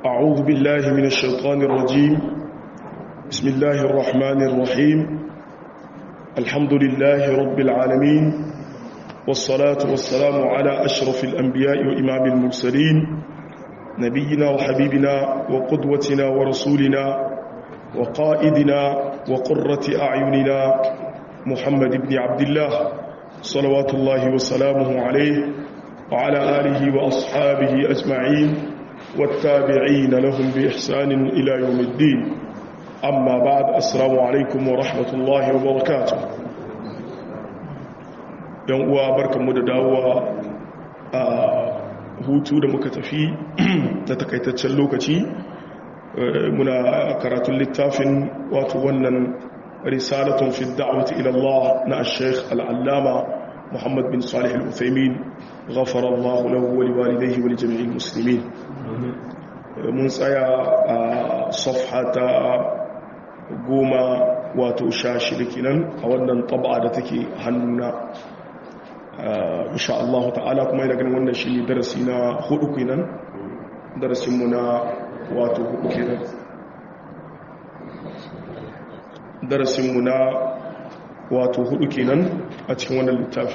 أعوذ بالله من الشيطان الرجيم بسم الله الرحمن الرحيم الحمد لله رب العالمين والصلاة والسلام على أشرف الأنبياء وإمام المرسلين نبينا وحبيبنا وقدوتنا ورسولنا وقائدنا وقرة أعيننا محمد بن عبد الله صلوات الله وسلامه عليه وعلى آله وأصحابه أجمعين والتابعين لهم بإحسان إلى يوم الدين أما بعد السلام عليكم ورحمة الله وبركاته yan uwa barkanmu da dawowa a hutu da muka tafi ta takaitaccen lokaci muna karatun littafin wato wannan risalatun fi da'wati ila Allah na al-Sheikh al-Allama Muhammad bin Salih al-Uthaymeen ghafara Allah lahu wa liwalidayhi wa li jami'il muslimin mun tsaya a safha ta goma wato sha shida kenan a wannan taba da take hannuna insha Allah ta'ala kuma yana ganin wannan shi darasi na hudu kenan darasinmu na wato hudu kenan darasinmu na wato hudu kenan a cikin wannan littafi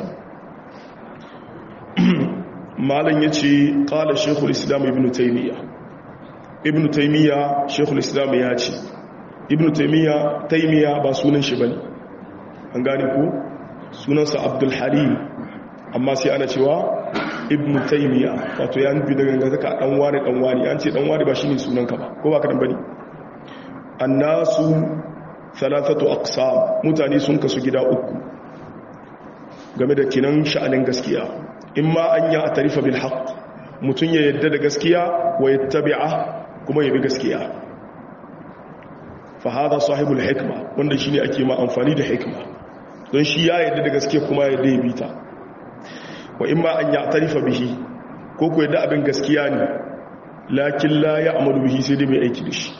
malam ya ce ƙala shekul islam ibn taimiyya ibn taimiyya shekul islam ya ce ibn taimiyya taimiyya ba sunan shi bane an gane ku sunansa abdul halim amma sai ana cewa ibn taimiyya wato ya nufi daga gangazaka dan wani dan wani an ce dan wani ba shine sunanka ba ko ba ka dan bane annasu thalathatu aqsam mutane sun kasu gida uku game da kinan sha'anin gaskiya imma an ya atarifa bil haqq mutun ya yadda da gaskiya wa yattabi'a kuma ya bi gaskiya fa hada sahibul hikma wanda shine ake ma amfani da hikma don shi ya yadda da gaskiya kuma ya yadda ya bi ta wa imma an ya atarifa bihi ko ko yadda abin gaskiya ne lakin la ya'malu bihi sai dai mai aiki da shi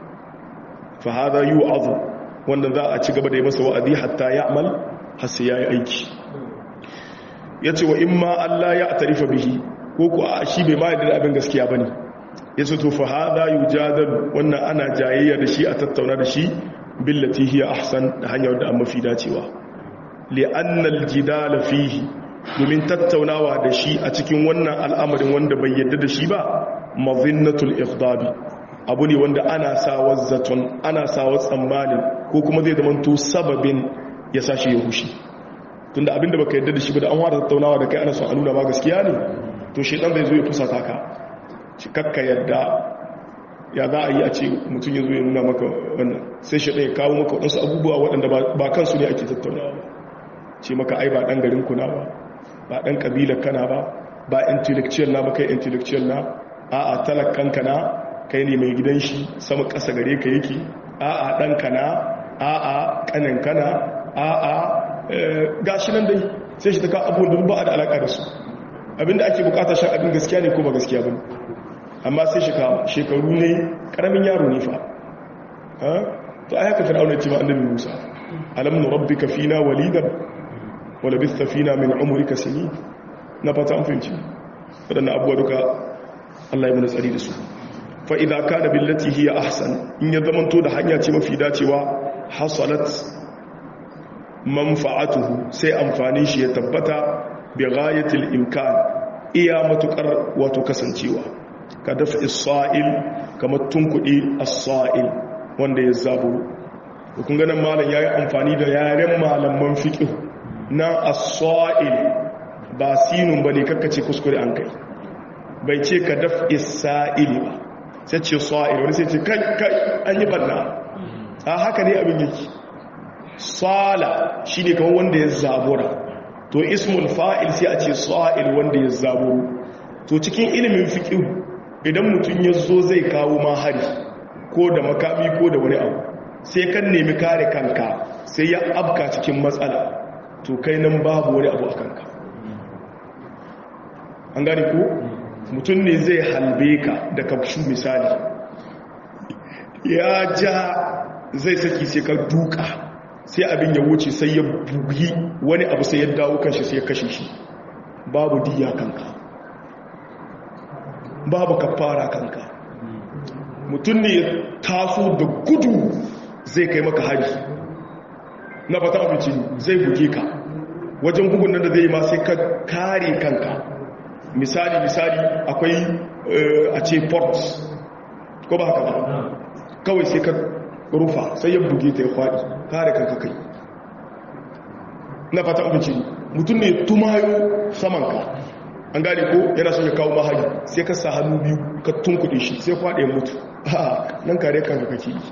fa hada yu'adhu wanda za a ci gaba da yi masa wa'adi hatta ya'mal har sai yayi aiki yace wa imma Allah ya atarifa bihi ko ko a shi bai ma yadda abin gaskiya bane yace to fa hada yujadal wannan ana jayayya da shi a tattauna da shi billati hiya ahsan da hanyar da an mafi dacewa li anna al fihi domin tattaunawa da shi a cikin wannan al'amarin wanda bai yadda da shi ba mazinnatul ikhdabi abu ne wanda ana sawa zaton ana sawa tsammanin ko kuma zai zamanto sababin ya sashi ya hushi tunda abinda baka yadda da shi ba da an wada tattaunawa da kai ana son a nuna ma gaskiya ne to shi dan zai zo ya fusata ka shi kakka yadda ya za a yi a ce mutum ya zo ya nuna maka wannan sai shi ɗaya kawo maka waɗansu abubuwa waɗanda ba kansu ne ake tattaunawa ba ce maka ai ba ɗan garin kuna ba ba ɗan ƙabilar kana ba ba intellectual na ba kai intellectual na a'a talakkanka na kai ne mai gidan shi sama ƙasa gare ka yake a'a ɗanka na a'a ƙaninka na a'a gashi nan dai sai shi ta ka abubuwan ba a da alaƙa da su abinda ake bukata shan abin gaskiya ne ko ba gaskiya ba amma sai shi kawo shekaru ne ƙaramin yaro ne fa to a haka fir'auna ce ma annabi musa alam nurabbika fina walidan wala bista fina min umrika sini na fata an fahimci wadannan abubuwa duka Allah ya mana tsari da su fa idza kana billati hiya ahsan in ya zamanto da hanya ce mafi dacewa hasalat manfa'atuhu sai amfani shi ya tabbata bi ghayatil imkan iya matukar wato kasancewa ka dafa isra'il kamar tunkudi as-sa'il wanda ya zaburo kun ga nan malam yayi amfani da yaren malaman fiqh na as-sa'il ba sinun bane kakkace kuskure an kai bai ce ka daf isra'ili ba sai ce sa'il wani sai ce kai kai an yi banna a haka ne abin yake sala shine kawai wanda ya zabura to ismul fa'il sai a ce sa'il wanda ya zaburu to cikin ilimin fiqh idan mutum ya zo zai kawo ma hari ko da makami ko da wani abu sai kan nemi kare kanka sai ya abka cikin matsala to kai nan babu wani abu a kanka an gani ko mutum ne zai halbe ka da kafshu misali ya ja zai saki sai ka duka sai abin ya wuce sai ya bugi wani abu sai ya dawo kanshi sai ya kashe shi babu diya kanka babu kafara kanka mutum ne ya taso da gudu zai kai maka hari na fata abinci zai buge ka wajen bugun nan da zai yi ma sai ka kare kanka misali misali akwai a ce port ko ba haka ba kawai sai ka rufa sai ya buge ta ya kwaɗi kare kanka kai na fata abinci mutum ne tumayo samanka an gane ko yana son ya kawo mahari sai ka sa hannu biyu ka tunkuɗe shi sai kwaɗe mutu ha nan kare kanka kake yi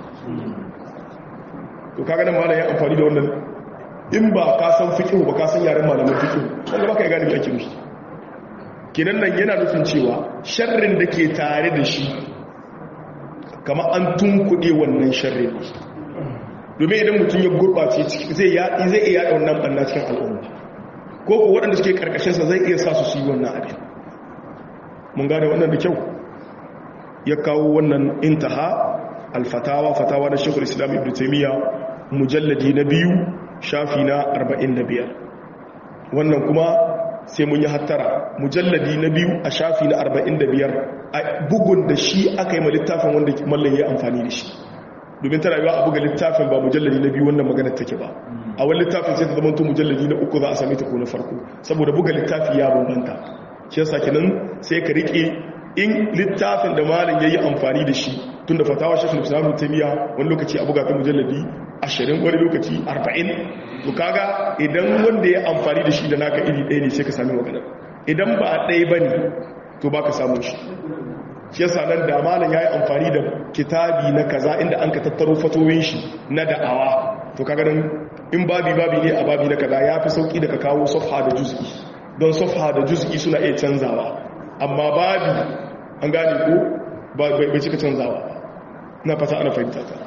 to kaga nan malam ya amfani da wannan in ba ka san fiqh ba ka san yaren malaman fiqh wanda baka ya gane me ake nufi kenan nan yana nufin cewa sharrin da ke tare da shi kama an tunkuɗe wannan sharrin domin idan mutum ya gurɓace zai zai iya yaɗa wannan ɓanna cikin al'umma ko ko waɗanda suke ƙarƙashinsa zai iya sa su su yi wannan abin mun gane wannan da kyau ya kawo wannan intaha alfatawa fatawa na shekul islam ibn taimiyya mujalladi na biyu shafi na 45 wannan kuma sai mun yi hattara mujalladi na biyu a shafi na 45 a bugun da shi aka yi ma littafin wanda mallan ya amfani da shi domin tana yiwa a buga littafin ba mujalladi na biyu wannan magana take ba a wani littafin sai ta zama to mujalladi na uku za a same ta ko na farko saboda buga littafi ya bambanta shi yasa kenan sai ka rike in littafin da malam yayi amfani da shi tunda fatawa shekul islam tamiya wani lokaci a buga ta mujalladi 20 wani lokaci 40 to kaga idan wanda ya amfani da shi da naka iri ɗaya ne sai ka sami magana idan ba ɗaya bane to baka samu shi shi yasa nan da malam yayi amfani da kitabi na kaza inda an ka tattaro fatoyin shi na da'awa to kaga nan in babi babi ne a babi na kaza yafi sauki da ka kawo safha da juz'i don safha da juz'i suna iya canzawa amma babi an gane ko bai cika canzawa na fata ana fahimta ta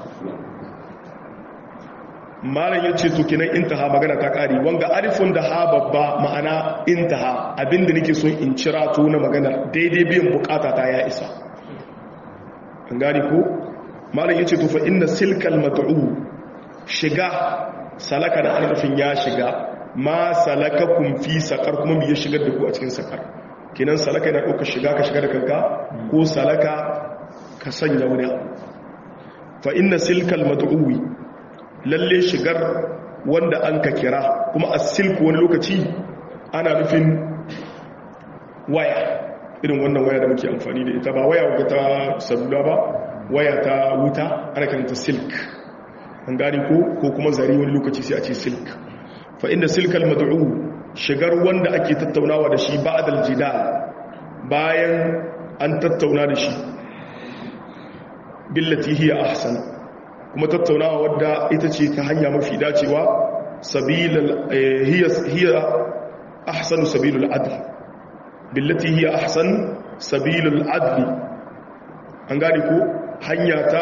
malam ya ce to kinan intaha magana ta kari wanga alifun da ha babba ma'ana intaha abinda nake so in cira to na magana daidai biyan bukata ta ya isa an gane ko malam ya ce to fa inna silkal mad'u shiga salaka da annafin ya shiga ma salakakum fi saqar kuma me ya shigar da ku a cikin saqar kinan salaka yana ɗauka shiga ka shiga da kanka ko salaka ka sanya wani fa inna silkal mad'uwi lalle shigar wanda an ka kira kuma a silku wani lokaci ana nufin waya irin wannan waya da muke amfani da ita ba waya ga ta salula ba waya ta wuta ana kiranta silk an gani ko ko kuma zari wani lokaci sai a ce silk fa inda silkal mad'u shigar wanda ake tattaunawa da shi ba'dal jidal bayan an tattauna da shi billati hiya ahsan kuma tattaunawa wadda ita ce ta hanya mafi dacewa sabilal hiya hiya ahsanu sabilul adl billati hiya ahsan sabilul adl an gane ko hanya ta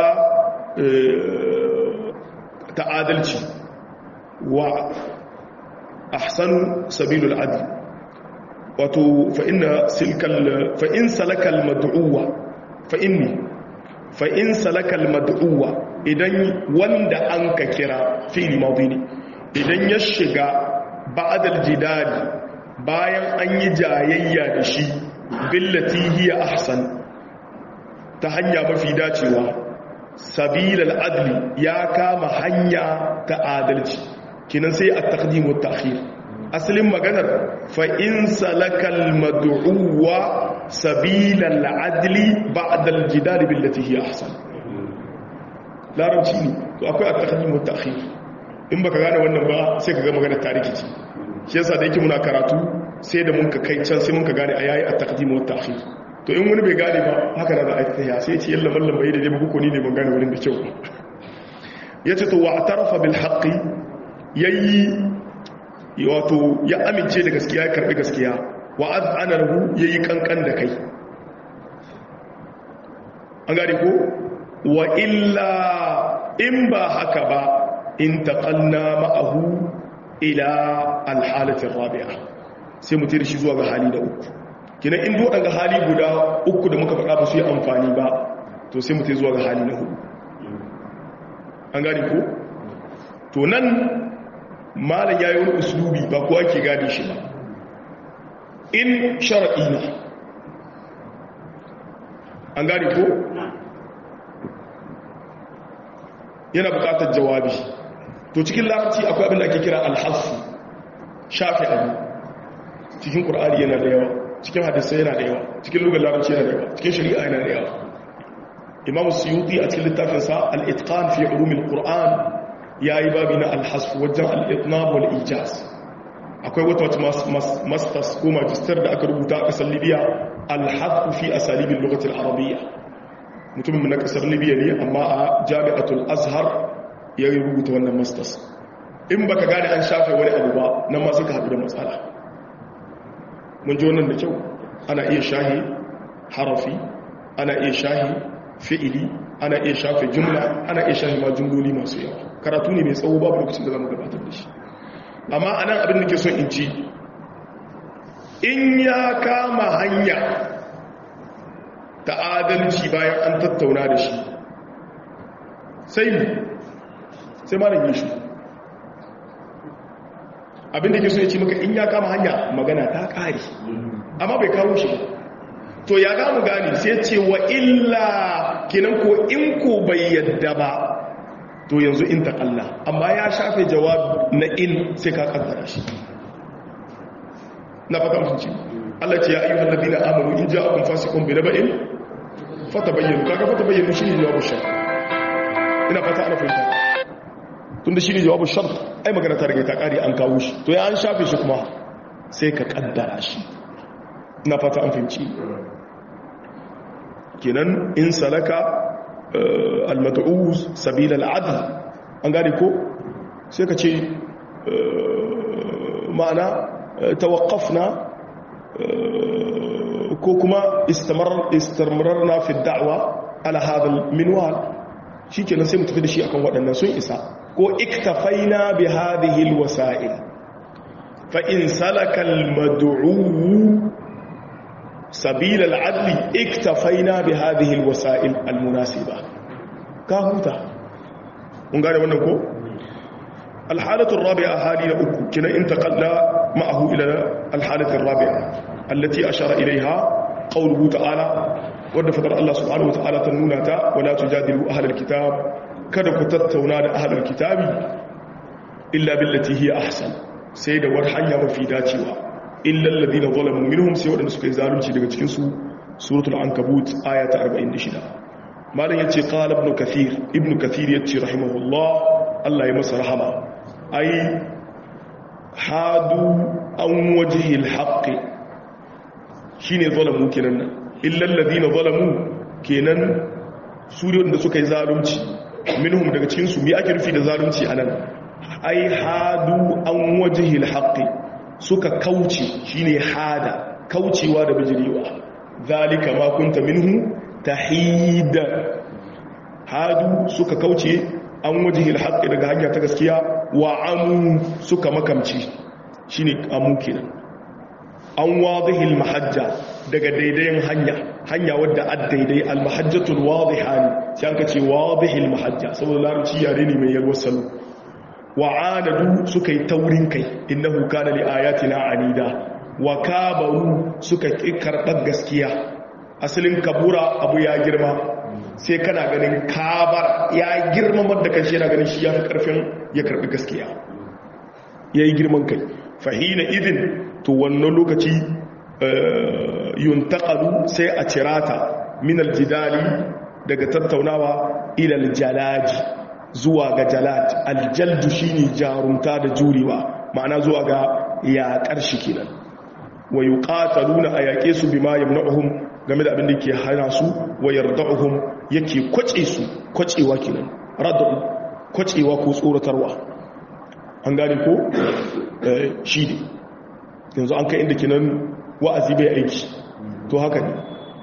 ta adalci wa ahsanu sabilul adl wato fa inna silkal fa in salakal mad'uwa fa inni fa in salakal mad'uwa idan wanda an ka kira fi'li madi ne idan ya shiga ba'dal jidali bayan an yi jayayya da shi billati hiya ahsan ta hanya mafi dacewa sabilal adli ya kama hanya ta adalci kinan sai a taqdim wa ta'khir asalin maganar fa in salakal mad'uwa sabilal adli ba'da al jidal billati hiya ahsan larabci ne to akwai at-taqdim wa ta'khir in baka gane wannan ba sai ka ga maganar tarikici shi yasa da yake muna karatu sai da mun ka kai can sai mun ka gane ayayi at-taqdim wa ta'khir to in wani bai gane ba haka da za a tafiya sai ce yalla mallam bai da dai ba ni ne ban gane wurin da kyau yace to wa atarafa bil haqqi yayi wato ya amince da gaskiya ya karbi gaskiya wa azana lahu yayi kankan da kai an gane ko wa illa in ba haka ba in taqanna ma'ahu ila al halati rabi'a sai mutir shi zuwa ga hali da uku kina in duk daga hali guda uku da muka faɗa ba su yi amfani ba to sai mutai zuwa ga hali na hudu an gani ko to nan malam yayi wani uslubi ba kowa ke gadi shi ba in shar'i na an gane ko yana bukatar jawabi to cikin larabci akwai abin da ake kira alhassu shafi abu cikin ƙur'ani yana da yawa cikin hadisai yana da yawa cikin lugar larabci yana da yawa cikin shari'a yana da yawa imamu suyuti a cikin littafinsa al-itqan fi ulumil qur'an yayi babi na al-hasf wajen al-itnab wal ijaz akwai wata wata masters ko magister da aka rubuta a kasar libya al-hasf fi asalibin lugatil arabiyya mutumin na kasar libya ne amma a jami'atul azhar ya rubuta wannan masters in baka gane an shafe wani abu ba nan ma suka haɗu da matsala mun ji wannan da kyau ana iya shahi harafi ana iya shahi fi'ili ana iya shafe jumla ana iya shahi ma jumloli masu yawa karatu ne mai tsawo babu lokacin da zamu gabatar da shi amma anan abin da ke son in ci in ya kama hanya ta adalci bayan an tattauna da shi sai sai malam yi shi abinda ke so ya ce maka in ya kama hanya magana ta ƙari amma bai kawo shi to ya gamu gani sai ce wa illa kinan ko in ko bai yadda ba to yanzu in ta Allah amma ya shafe jawab na in sai ka kaddara shi na fata mutunci Allah ce ya ayyuhal ladina amanu in ja'akum fasiqun bi naba'in fatabayyanu kaga fatabayyanu shine jawabu shart ina fata ana fahimta tunda shine jawabu shart ai magana ta rage ta kare an kawo shi to ya an shafe shi kuma sai ka kaddara shi ina fata an fahimci kenan in salaka al-mad'uz sabil al-adl an gane ko sai ka ce ma'ana tawaqqafna ko kuma istamararna fi da'wa ala hadha al-minwal shikenan sai mu tafi da shi akan waɗannan sun isa ko iktafaina bi hadhihi al-wasa'il fa in salaka al-mad'u sabil al-adli iktafaina bi hadhihi al-wasa'il al-munasiba ka huta mun gane wannan ko الحالة الرابعة هذه أكو كنا انتقل معه إلى الحالة الرابعة التي أشار إليها قوله تعالى wadda fadar Allah subhanahu wataala ta nuna ta wala tujadilu ahlal kitab kada ku tattauna da ahlal kitabi illa billati hiya ahsan sai da war hanya mafi dacewa illa alladhina zalamu minhum sai wadanda suka yi zalunci daga cikin su suratul ankabut aya ta 46 malam yace qala ibn kathir ibn kathir yace rahimahullah Allah ya masa rahama ai hadu an wajhil haqqi shine zalamu kenan nan illal ladina zalamu kenan su da suka yi zalunci minhum daga cikin su me ake rufi da zalunci anan ai hadu an wajhil haqqi suka kauce shine hada kaucewa da bijirewa zalika ma kunta minhu tahida hadu suka kauce an wajhil haqqi daga hanya ta gaskiya wa amu suka makamci shine amu kenan an wadihil mahajja daga daidayin hanya hanya wadda ad daidai al mahajjatul wadiha ne sai aka ce wadihil mahajja saboda larabci yare ne mai yalwar salo wa anadu suka yi taurin kai innahu kana li ayatina anida wa kabaru suka ki karɓar gaskiya asalin kabura abu ya girma sai kana ganin kabar ya girmamar da kanshi yana ganin shi ya fi karfin ya karɓi gaskiya ya yi girman kai fahina idin to wannan lokaci yuntaqalu sai a cirata min aljidali daga tattaunawa ila aljalaji zuwa ga jalad aljaldu shine jarumta da jurewa ma'ana zuwa ga yaƙar shi kenan wa yuqataluna ayaqe su bima yamna'uhum game da abin da ke hana su wa yarda'uhum yake kwace su kwacewa kenan radu kwacewa ko tsoratarwa an gane ko shi ne yanzu an kai inda kenan wa'azi bai aiki to haka ne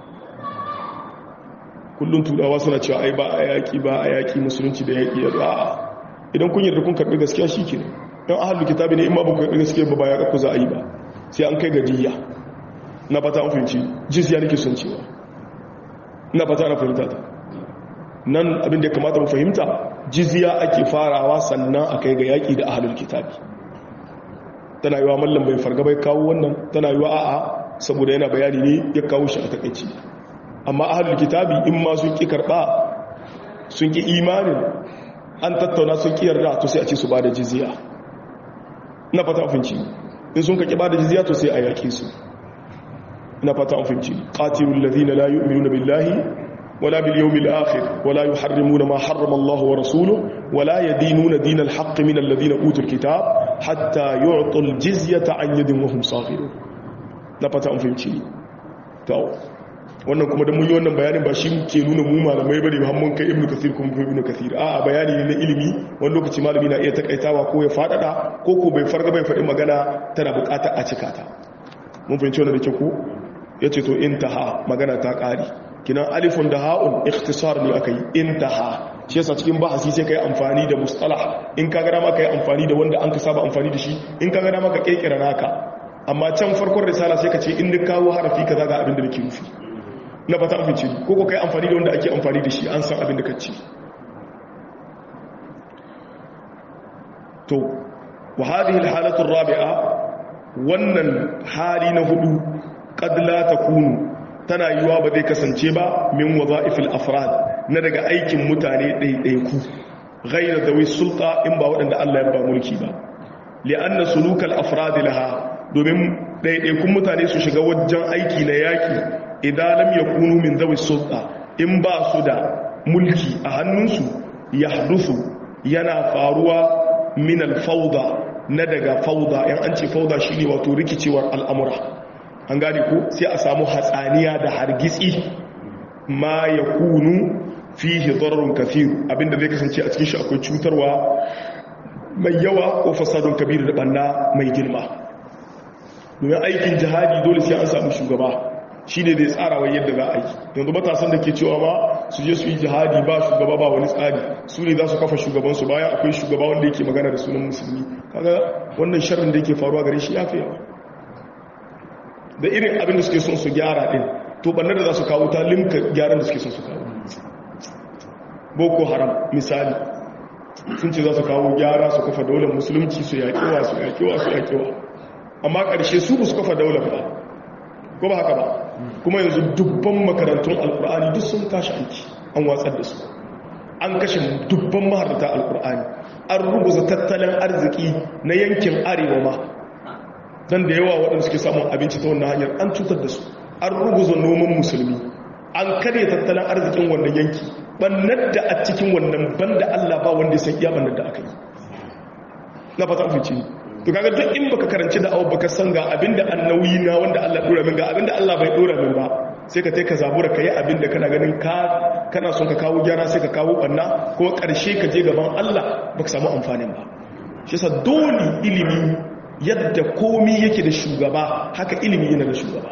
kullum turawa suna cewa ai ba a yaƙi ba a yaƙi musulunci da yaƙi ya za'a idan kun yarda kun karɓi gaskiya shi ke yan ahalu kitabi ne in ma ba ku karɓi gaskiya ba ba ya ƙaƙu za a yi ba sai an kai gajiya na fata an fahimci jizya nake son cewa na fata na fahimta ta nan abin da ya kamata mu fahimta jizya ake farawa sannan a kai ga yaƙi da ahalul kitabi tana yi wa mallam bai farga bai kawo wannan tana yi wa a'a saboda yana bayani ne ya kawo shi a takaici amma ahlul kitabi in ma sun ki karba sun ki imanin an tattauna sun ki yarda to sai a ce su bada jizya ina fata afinci in sun ka ki bada jizya to sai a yake su ina fata afinci qatilul ladina la yu'minuna billahi ولا باليوم الآخر ولا يحرمون ما حرم الله ورسوله ولا يدينون دين الحق من الذين أوتوا الكتاب حتى يعطوا الجزية عن يد وهم صاغرون نفتا أن فهمتي تو wannan kuma da mun yi wannan bayanin ba shi ke nuna mu malamai bane ba mun kai ibnu kathir kuma ibnu kathir a bayani ne na ilimi wani lokaci malami na iya takaitawa ko ya fadada ko ko bai farga bai faɗi magana tana buƙatar a cika ta mun fahimci wannan da ke ko yace to intaha magana ta ƙari kinan alifun da ha'un ikhtisar ne aka yi intaha shi yasa cikin bahasi sai kai amfani da mustalah in ka gada maka yi amfani da wanda an ka saba amfani da shi in ka gada maka kekira naka amma can farkon risala sai ka ce in duk kawo harafi kaza ga abin da nake nufi na fata amince ko ko kai amfani da wanda ake amfani da shi an san abin da ka ce to wa hadhihi alhalatu arba'a wannan hali na hudu qad la takunu tana yiwa ba zai kasance ba min waza'ifil afrad na daga aikin mutane ɗaiɗaiku ghayra dawi sulta in ba waɗanda Allah ya ba mulki ba li'anna sulukal afrad laha domin ɗaiɗaikun mutane su shiga wajen aiki na yaki idan lam yakunu min dawi sulta in ba su da mulki a hannunsu yahdusu yana faruwa min al-fawda na daga fawda yan an ce fawda shine wato rikicewar al'amura an gane ko sai a samu hatsaniya da hargitsi ma ya kunu fihi dararun kafir abinda zai kasance a cikin shi akwai cutarwa mai yawa ko fasadun kabir da banna mai girma domin aikin jihadi dole sai an samu shugaba shi ne zai tsara wa yadda za a yi yanzu matasan da ke cewa ma su je su yi jihadi ba shugaba ba wani tsari su ne za su kafa shugabansu bayan akwai shugaba wanda yake magana da sunan musulmi kaga wannan sharrin da yake faruwa gare shi ya fi yawa da irin abin da suke son su gyara din to bannar da za su kawo ta limka gyaran da suke son su kawo boko haram misali sun ce za su kawo gyara su kafa daular musulunci su yaƙewa su yaƙewa su yaƙewa amma ƙarshe su ba su kafa daular ba ko ba haka ba kuma yanzu dubban makarantun alkur'ani duk sun tashi aiki an watsar da su an kashe dubban maharata alkur'ani an rubuta tattalin arziki na yankin arewa ma don da yawa waɗanda suke samun abinci ta wannan hanyar an cutar da su an ruguza noman musulmi an karya tattalin arzikin wannan yanki bannar da a cikin wannan banda Allah ba wanda ya san iya bannar da aka yi na fata afici to kaga duk in baka karanci da abu baka san ga abinda annawi na wanda Allah dora min ga abinda Allah bai dora min ba sai ka tai ka zabura kai abinda kana ganin ka kana son ka kawo gyara sai ka kawo banna kuma karshe ka je gaban Allah baka samu amfanin ba shi yasa dole ilimi yadda komi yake da shugaba haka ilimi yana da shugaba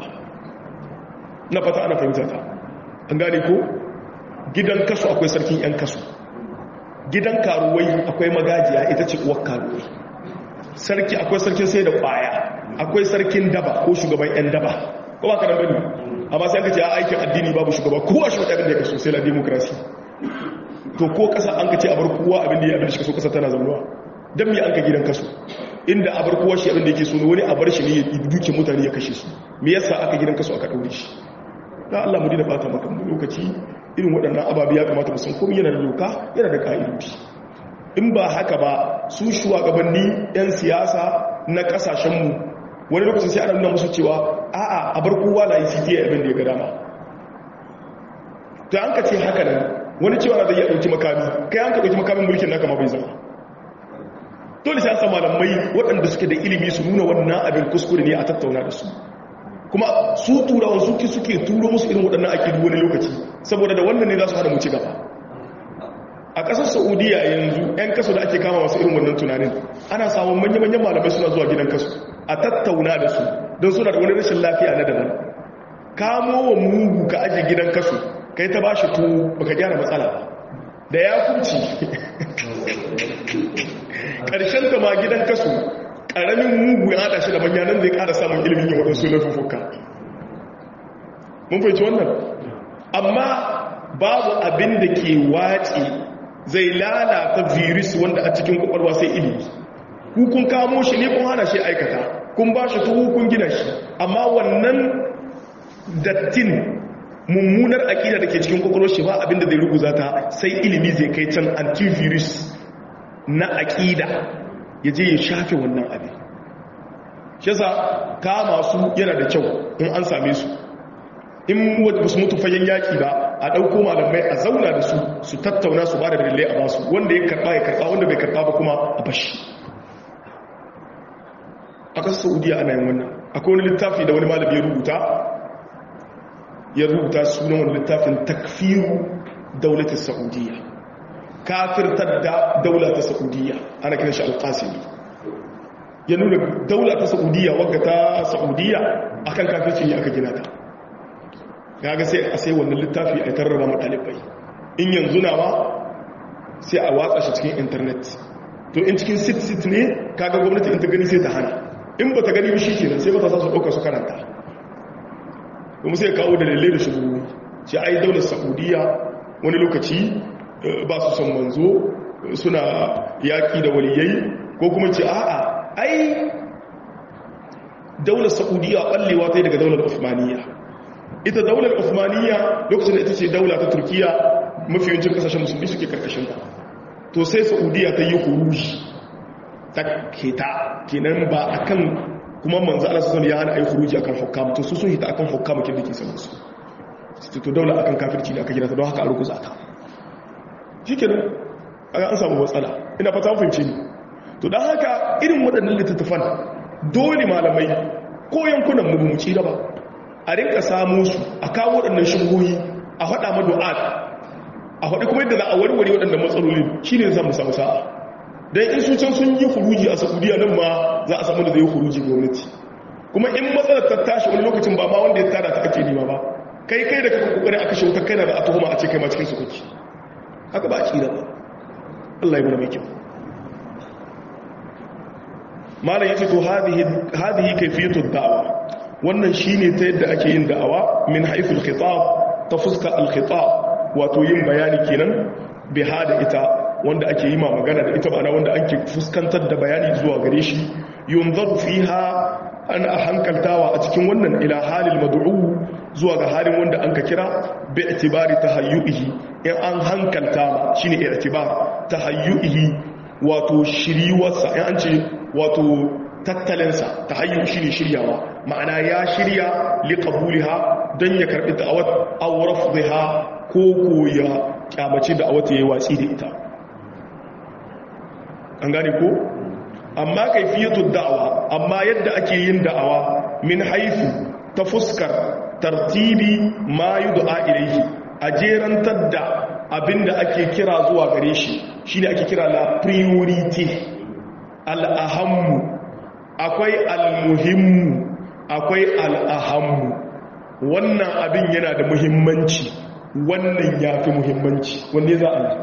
na fata ana fahimta ta an gane ko gidan kasu akwai sarkin yan kasu gidan karuwai akwai magajiya ita ce uwar karuwai sarki akwai sarkin sai da kwaya akwai sarkin daba ko shugaban yan daba ko ba karan bane amma sai aka ce a aikin addini babu shugaba kowa shi abin da ya kaso sai la demokrasi to ko kasa an ka ce a bar kowa abin da ya abin da shi kaso kasa tana zaunuwa dan me an ka gidan kaso inda a bar kowa shi abin da yake so wani a bar shi ne ya duke mutane ya kashe su me yasa aka gidan kaso aka daure shi dan Allah mu dina fata maka mu lokaci irin waɗannan ababe ya kamata mu san komai yana da doka yana da ka'idodi in ba haka ba su shugabanni 'yan siyasa na kasashenmu wani lokacin sai ana nuna musu cewa a'a a bar kowa na yi cta abin da ya ga dama ta an ka ce haka nan wani cewa na zai iya ɗauki makami kai an ka ɗauki makamin mulkin naka ma bai zama dole sai an sa malamai waɗanda suke da ilimi su nuna wannan abin kuskure ne a tattauna da su kuma su turawan suke suke turo musu irin waɗannan akidu wani lokaci saboda da wannan ne za su hada mu ci gaba a ƙasar saudiya yanzu 'yan kaso da ake kama masu irin wannan tunanin ana samun manya-manyan malamai suna zuwa gidan kaso a tattauna da su don suna da wani rashin lafiya na daban kamo wa mugu ka ajiye gidan kaso kai ta ba shi tuwo baka gyara matsala da ya kurci ƙarshen ta ma gidan kaso ƙaramin mugu ya haɗa shi da manyanan zai ƙara samun ilimin yin waɗansu lafufuka mun fahimci wannan amma babu abin da ke wace zai lalata virus wanda a cikin kwakwalwa sai ilimi hukun kamo shi ne kun hana shi aikata kun ba shi tuhu kun gina shi amma wannan dattin mummunar aƙida da ke cikin kwakwalwar shi ba abinda zai ruguza ta sai ilimi zai kai can antivirus na aƙida ya je ya shafe wannan abin shi yasa kama su yana da kyau in an same su in wadda su mutu fagen yaƙi ba a ɗauko malamai a zauna da su su tattauna su ba da dalilai a basu wanda ya karɓa ya karɓa wanda bai karɓa ba kuma a bashi a ƙasar saudiya ana yin wannan akwai wani littafi da wani malami ya rubuta ya rubuta sunan wani littafin takfiru daulatar saudiya kafirtar da daulatar saudiya ana kiran shi alƙasiri ya nuna daulatar saudiya wadda ta saudiya akan kafirci ne aka gina ta ya ga sai a sai wannan littafi a tarraba matalibai in yanzu na ma sai a watsa shi cikin intanet to in cikin sit-sit ne kaga gwamnati in ta gani sai ta hana in ba ta gani ba shi kenan sai ba ta sa su ɗauka su karanta kuma sai kawo da lalle da shigo ce ai daular saudiya wani lokaci ba su son manzo suna yaƙi da waliyai ko kuma ce a'a ai daular saudiya ɓallewa ta yi daga daular usmaniya ita daular usmaniya lokacin da ita ce daula ta turkiya mafi yawancin kasashen musulmi suke karkashin ta to sai saudiya ta yi huruji ta keta kenan ba akan kuma manzo Allah sallallahu ya hana ayi huruji akan hukam to su sun hita akan hukam kin dake sanin su to daula akan kafirci ne aka gina ta don haka a rukuza ta shikenan an samu matsala ina fata mun fahimci ni to dan haka irin waɗannan littattafan dole malamai ko yankunan mu mu ci ba a rinka samu su a kawo waɗannan shubuhi a faɗa madu'at a faɗi kuma yadda za a warware waɗannan matsalolin shi ne za mu samu sa'a don in su can sun yi huruji a saudiya nan ma za a samu da zai yi huruji gwamnati kuma in matsalar ta tashi wani lokacin ba ma wanda ya tada ta ake nema ba kai kai da kaka kokari aka shi wutar kai na da a tuhuma a ce kai ma cikin su kake haka ba a kira ba Allah ya mana mai kyau malam yace to hadhihi hadhihi kayfiyatu da'wa wannan shine ta yadda ake yin da'awa min haythul khitab ta fuska al-khitab wato yin bayani kenan bi hada ita wanda ake yi ma magana da ita ba wanda ake fuskantar da bayani zuwa gare shi yunzaru fiha an a hankaltawa a cikin wannan ila halil mad'u zuwa ga halin wanda an ka kira bi itibari tahayyuhi in an hankalta shine i'tibar tahayyuhi wato shiriwarsa in an ce wato tattalinsa tahayyu shine shiryawa ma'ana ya shirya liqabuliha dan ya karbi da'awat aw rafdha ko ko ya kyamaci da'awat yayi watsi da ita an gane ko amma kaifiyatu da'awa amma yadda ake yin da'awa min haifu ta fuskar tartibi ma yud'a ilayhi a jerantar da abinda ake kira zuwa gare shi shine ake kira la priority al-ahammu akwai al-muhimmu akwai al-ahammu wannan abin yana da muhimmanci wannan yafi muhimmanci wanne za a yi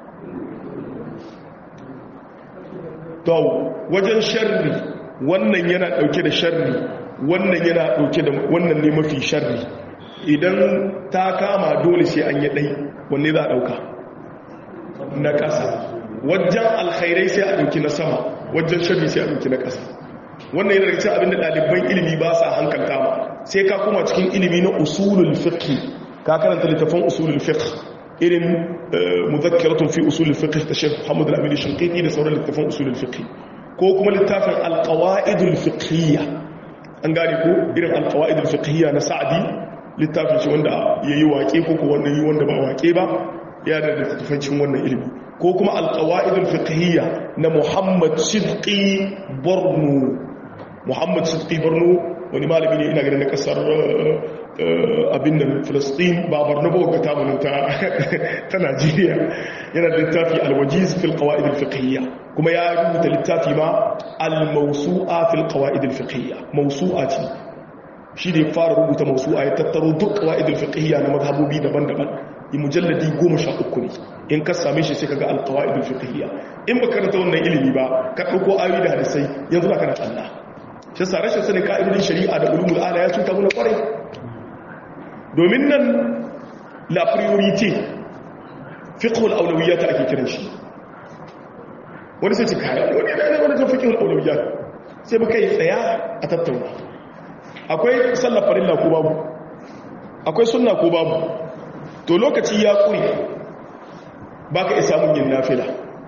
to wajen sharri wannan yana dauke da sharri wannan yana dauke da wannan ne mafi sharri idan ta kama dole sai an yi dai wanne za a dauka na ƙasa wajen alkhairai sai a dauki na sama wajen sharri sai a dauki na ƙasa wannan yana cikin abinda ɗaliban ilimi ba sa hankalta ma sai ka kuma cikin ilimi na usulul fiqh ka karanta littafin usulul fiqh irin muzakkiratun fi usulul fiqh ta Sheikh Muhammad Al-Amin Shinqiti da sauran littafin usulul fiqh ko kuma littafin al-qawaidul fiqhiyya an gane ko irin al-qawaidul fiqhiyya na Sa'di littafin shi wanda yayi waƙe ko ko wanda yi wanda ba waƙe ba ya da littafin cikin wannan ilimi ko kuma al-qawaidul fiqhiyya na Muhammad Sidqi Borno Muhammad Sidqi Borno wani malami ne ina ganin na kasar abin da filistin ba barnabo ga tamunin ta najeriya yana da littafi alwajiz fil qawaid al fiqhiyya kuma ya rubuta littafi ma al mawsu'a fil qawaid al fiqhiyya mawsu'a ce shi da ya fara rubuta mawsu'a ya tattaro duk qawaid al fiqhiyya na mazhabobi daban-daban yi mujalladi 13 ne in ka same shi sai kaga al qawaid al fiqhiyya in baka karanta wannan ilimi ba ka dauko ayoyi da hadisai yanzu ba kana tsalla shi sa rashin sanin ka'idodin shari'a da ulumul ala ya cuta mana kwarai domin nan la priorité fiqhul awlawiyat ake kiran shi wani sai ce kai wani da wani ta fiqhul awlawiyat sai baka yi tsaya a tattauna akwai sallar farilla ko babu akwai sunna ko babu to lokaci ya kuri baka isa mun yin nafila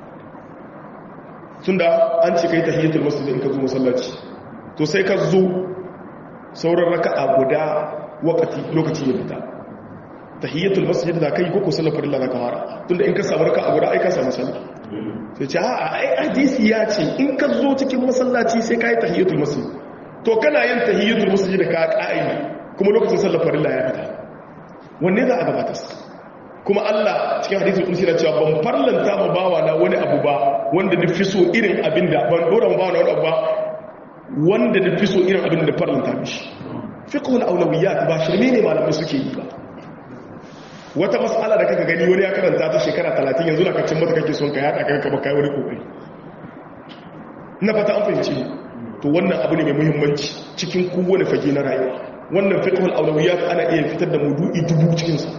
tunda an ce kai tahiyatul masjid in ka zo masallaci to sai ka zo sauran raka'a guda wakati lokaci ya fita tahiyatul masjid da kai ko sallar farilla da kamara tunda in ka samu raka'a guda ai ka samu sallah sai ce a'a ai hadisi ya ce in ka zo cikin masallaci sai kai tahiyatul masjid to kana yin tahiyatul masjid da ka ka'i kuma lokacin sallar farilla ya fita wanne za a gabatar kuma Allah cikin hadisul kursi na cewa ban farlanta ma bawa na wani abu ba wanda na fi so irin abin da ban dora ma bawa na wani abu ba wanda na fi so irin abin da farlanta mishi fiqhul awlawiyat ba shirme ne malamai suke yi ba wata mas'ala da kaka gani wani ya karanta ta shekara 30 yanzu na kacin mata kake son ka yada kai ka baka wani kokari na fata an fahimci to wannan abu ne mai muhimmanci cikin kowane fage na rayuwa wannan fiqhul awlawiyat ana iya fitar da mudu'i dubu cikin sa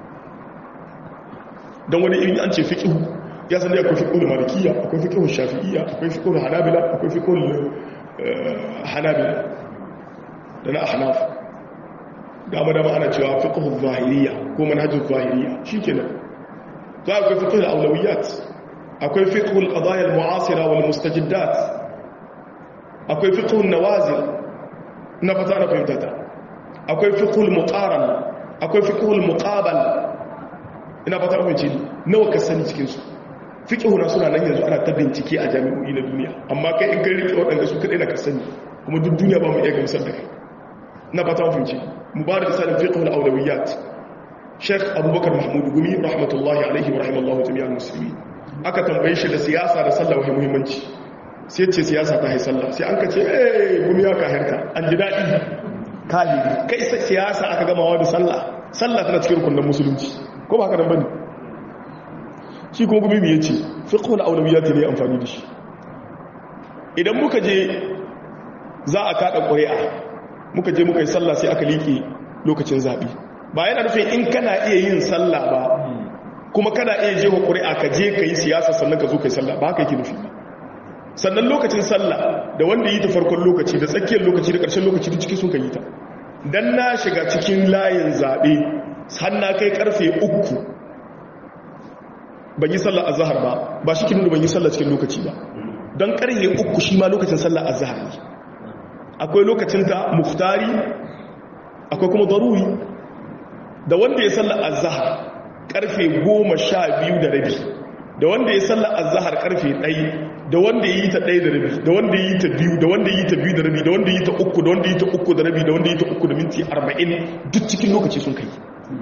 don wani irin an ce fiƙihu ya san da akwai fiƙihun malikiya akwai fiƙihun shafi'iyya akwai fiƙihun hanabila akwai fiƙihun hanabila da na ahnaf dama dama ana cewa fiƙihun zahiriya ko manhajin zahiriya shi ke nan za a akwai fiƙihun aulawiyat akwai fiƙihun ƙadayar mu'asira wal mustajiddat akwai fiƙihun nawazil na fata na fahimtata akwai fiƙihun muƙaran akwai fiƙihun muƙabal ina fata amince nawa ka sani cikinsu fiƙihuna suna nan yanzu ana ta bincike a jami'o'i na duniya amma kai in kai riƙe waɗanda su kaɗai na ka sani kuma duk duniya ba mu iya gamsar da kai na fata amince mu ba da misalin fiƙihun aulawiyat sheikh abubakar mahmud gumi rahmatullahi alaihi wa rahimallahu jami'al musulmi aka tambaye shi da siyasa da sallah wani muhimmanci sai ce siyasa ta hai sallah sai an ka ce eh gumi ya ka harka an ji daɗi kahiri kai siyasa aka gamawa da sallah sallah tana cikin rukunin musulunci ko ba haka nan bane shi kuma gumi ya ce fiqhul awlawiyat ne amfani da shi idan muka je za a kada ƙuri'a muka je muka yi sallah sai aka liƙe lokacin zaɓe ba yana nufin in kana iya yin sallah ba kuma kana iya je wa ƙuri'a ka je ka yi siyasa sannan ka zo ka yi sallah ba haka yake nufi sannan lokacin sallah da wanda yi ta farkon lokaci da tsakiyar lokaci da ƙarshen lokaci da ciki sun ka yi ta dan na shiga cikin layin zaɓe hanna kai karfe uku ban yi sallar azahar ba ba shi kinu ban yi sallar cikin lokaci ba don karfe uku shi ma lokacin sallar azahar ne akwai lokacin ta muftari akwai kuma daruri da wanda ya sallar azahar karfe goma sha biyu da rabi da wanda ya sallar azahar karfe ɗai da wanda ya yi ta ɗai da rabi da wanda ya yi ta biyu da wanda ya yi ta biyu da rabi da wanda ya yi ta uku da wanda ya yi ta uku da rabi da wanda ya yi ta uku da minti arba'in duk cikin lokaci sun kai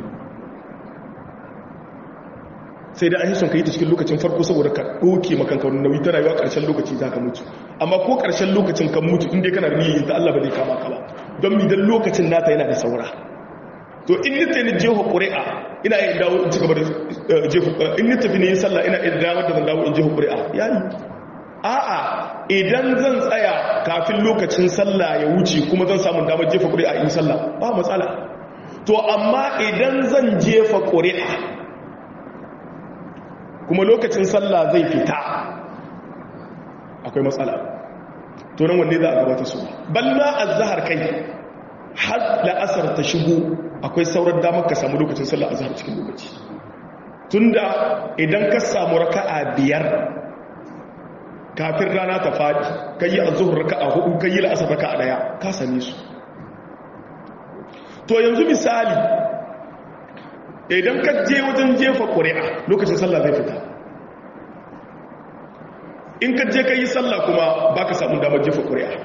sai da an yi son ka yi ta cikin lokacin farko saboda ka ɗoke makanka wani nauyi ta rayuwa ƙarshen lokaci za ka mutu amma ko ƙarshen lokacin kan mutu inda kana da niyyar ta Allah ba zai kama ka ba don mi dan lokacin nata yana da saura to in ni tafi jeho ƙuri'a ina yin dawo in ci gaba da jeho in ni tafi ne yin sallah ina yin dawo da zan dawo in jeho ƙuri'a yayi a'a idan zan tsaya kafin lokacin sallah ya wuce kuma zan samu damar jefa ƙuri'a in sallah ba matsala to amma idan zan jefa ƙuri'a kuma lokacin sallah zai fita akwai matsala to nan wanne za a gabata su balla azhar kai har la'asar ta shigo akwai sauran damar ka samu lokacin sallah azhar cikin lokaci tunda idan ka samu raka'a biyar kafin rana ta fadi kai azhur raka'a hudu kai la'asar raka'a daya ka same su to yanzu misali idan ka je wajen jefa ƙuri'a lokacin sallah zai fita in ka je ka yi sallah kuma ba ka samun damar jefa ƙuri'a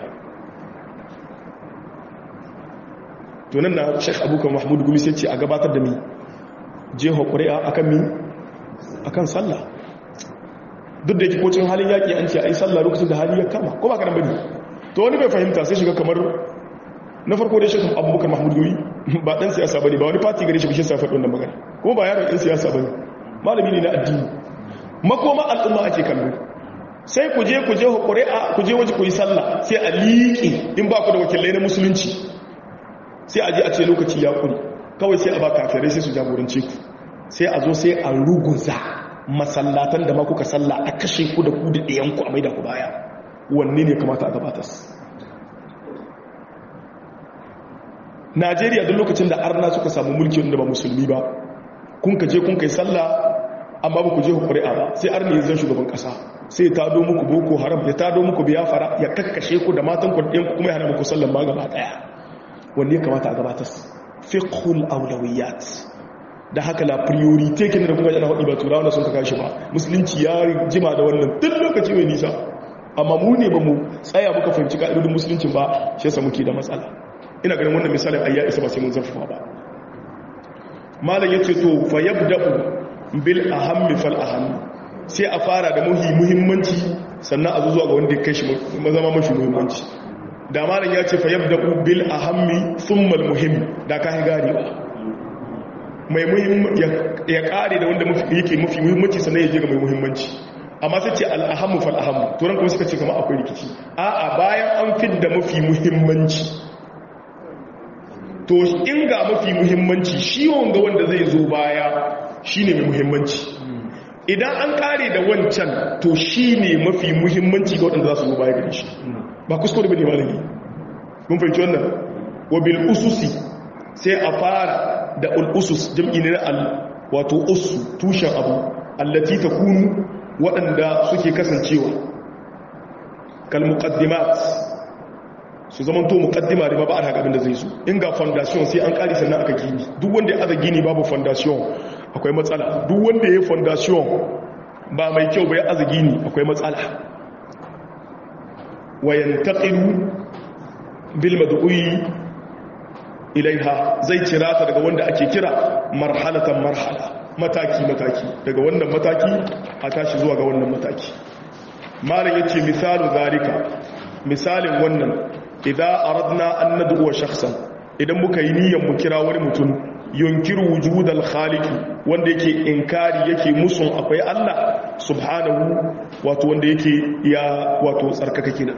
tunan na sheikh abokan mahmud gumi sai ce a gabatar da mi jefa ƙuri'a akan mi akan sallah duk da yake kocin halin yaƙi an ce a yi sallah lokacin da hali ya kama ko ba ka nan bane to wani bai fahimta sai shiga kamar na farko dai sheikh abubakar mahmud gumi ba dan siyasa bane ba wani party gare shi bishin sa faɗin wannan magana kuma ba yaron ɗan siyasa bane malami ne na addini makoma al'umma ake kallo sai ku je ku je ƙuri'a ku je waje ku yi sallah sai a liƙi in ba ku da wakilai na musulunci sai a je a ce lokaci ya kuri kawai sai a ba kafirai sai su jagorance ku sai a zo sai a ruguza masallatan da ma kuka sallah a kashe ku da ku da ɗayanku a maida ku baya wanne ne kamata a gabatar najeriya duk lokacin da arna suka samu mulki wanda ba musulmi ba kun ka je kun kai sallah amma ba ku je ƙuri'a ba sai arna ya zan shugaban ƙasa sai ya tado muku boko haram ya tado muku biyafara ya kakkashe ku da matan ku da kuma ya hana muku sallan ma gaba ɗaya wanne ya kamata a gabatar fiqhul awlawiyat da haka la priority kin da kuka jana hudi ba turawa da sun ka kashi ba musulunci ya jima da wannan duk lokaci mai nisa amma mu ne ba mu tsaya muka fahimci ka'idodin musulunci ba shi yasa muke da matsala ina ganin wannan misalin ayya isa ba sai mun zarfafa ba malam yace to fa yabda'u bil ahammi fal ahammi sai a fara da muhi muhimmanci sannan a zuwa ga wanda ya kai shi zama mashi muhimmanci da malam ya ce fa yabda'u bil ahammi thumma al muhim da ka gari ba mai ya kare da wanda yake mafi muhimmanci sannan ya je ga mai muhimmanci amma sai ce al'ahammu fal'ahammu turan kuma suka ce kama akwai rikici a'a bayan an fidda mafi muhimmanci to in ga mafi muhimmanci shi wanga wanda zai zo baya shi ne mai muhimmanci idan an kare da wancan to shi ne mafi muhimmanci ga waɗanda za su zo baya gari shi ba kuskure ba ne malami mun fahimci wannan wabil ususi sai a fara da al'usus jam'i ne na al wato usu tushen abu allati ta kunu waɗanda suke kasancewa kal muqaddimat su zaman to muqaddima da ba a haka abin da zai so in ga foundation sai an ƙari sannan aka gini duk wanda ya aza gini babu foundation akwai matsala duk wanda ya foundation ba mai kyau ba ya aza gini akwai matsala wayan taqilu bil mad'u'i ilaiha zai cira ta daga wanda ake kira marhalatan marhala mataki-mataki daga wannan mataki a tashi zuwa ga wannan mataki malam yace misalu zalika misalin wannan idan aradna an nad'u shakhsan idan muka yi niyyar mu kira wani mutum yunkiru wujudal khaliqi wanda yake inkari yake musun akwai Allah subhanahu wato wanda yake ya wato tsarkaka kina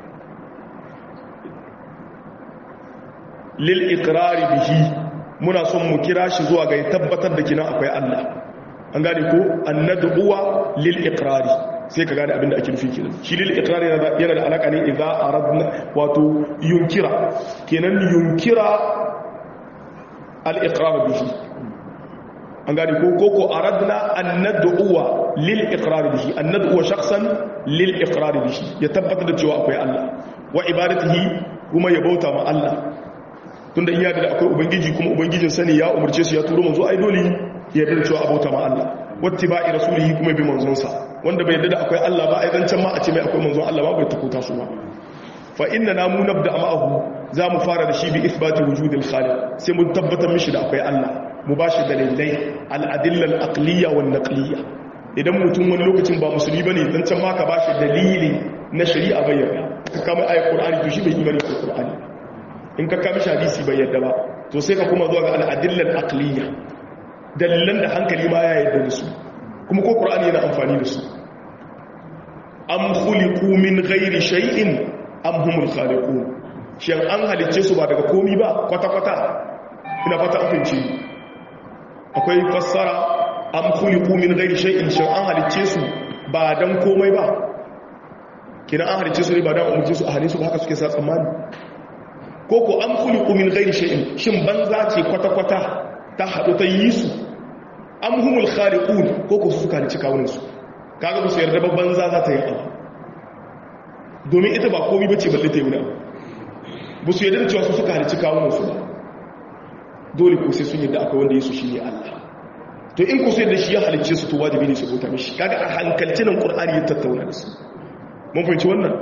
lil iqrari bihi muna son mu kira shi zuwa ga tabbatar da kina akwai Allah an gane ko annad'uwa lil iqrari sai ka gane abinda ake nufi kenan shi lil iqrari yana da alaka ne idza aradna wato yunkira kenan yunkira al iqrar bihi an gane ko koko aradna an nad'uwa lil iqrar bihi an nad'uwa shakhsan lil iqrar bihi ya tabbatar da cewa akwai Allah wa ibadatihi kuma ya bauta ma Allah tunda iya da akwai ubangiji kuma ubangijin sani ya umarce su ya turo manzo ai dole ya yarda cewa abota ma Allah wattiba'i rasulihi kuma bi manzon sa wanda bai yarda da akwai Allah ba ai dan can ma a ce mai akwai manzon Allah ba bai takuta su ba fa inna na mu nabda ma'ahu za mu fara da shi bi ithbati wujudil khaliq sai mun tabbatar mishi da akwai Allah mu bashi dalilai al-adilla al-aqliyya wan naqliyya idan mutum wani lokacin ba musulmi bane dan can ma ka bashi dalili na shari'a bayyana ka kama ayat qur'ani to shi bai imani da qur'ani in ka kama hadisi bai yadda ba to sai ka kuma zuwa ga al-adilla al-aqliyya dalilan da hankali ma ya yadda da su kuma ko qur'ani yana amfani da su am khuliqu min ghairi shay'in am humul khaliqun shin an halicce su ba daga komi ba kwata-kwata ina fata afinci akwai fassara am khuliqu min ghairi shay'in shin an halicce su ba dan komai ba kina an halicce su ne ba dan umurce su a halisu ba haka suke sa tsammani ko ko am khuliqu min ghairi shay'in shin banza ce kwata-kwata ta hadu ta yi su am humul khaliqun ko ko su suka halicci kawunan su kaga ba su yarda ba banza za ta yi abu domin ita ba komi bace balle ta yi wani abu ba su yadda da cewa su suka halicci kawunansu ba dole ko sai sun yadda akwai wanda yesu shi ne allah to in ku sai da shi ya halicce su to wajibi ne su bauta mishi kaga a hankalci nan qur'ani ya tattauna da su mun fahimci wannan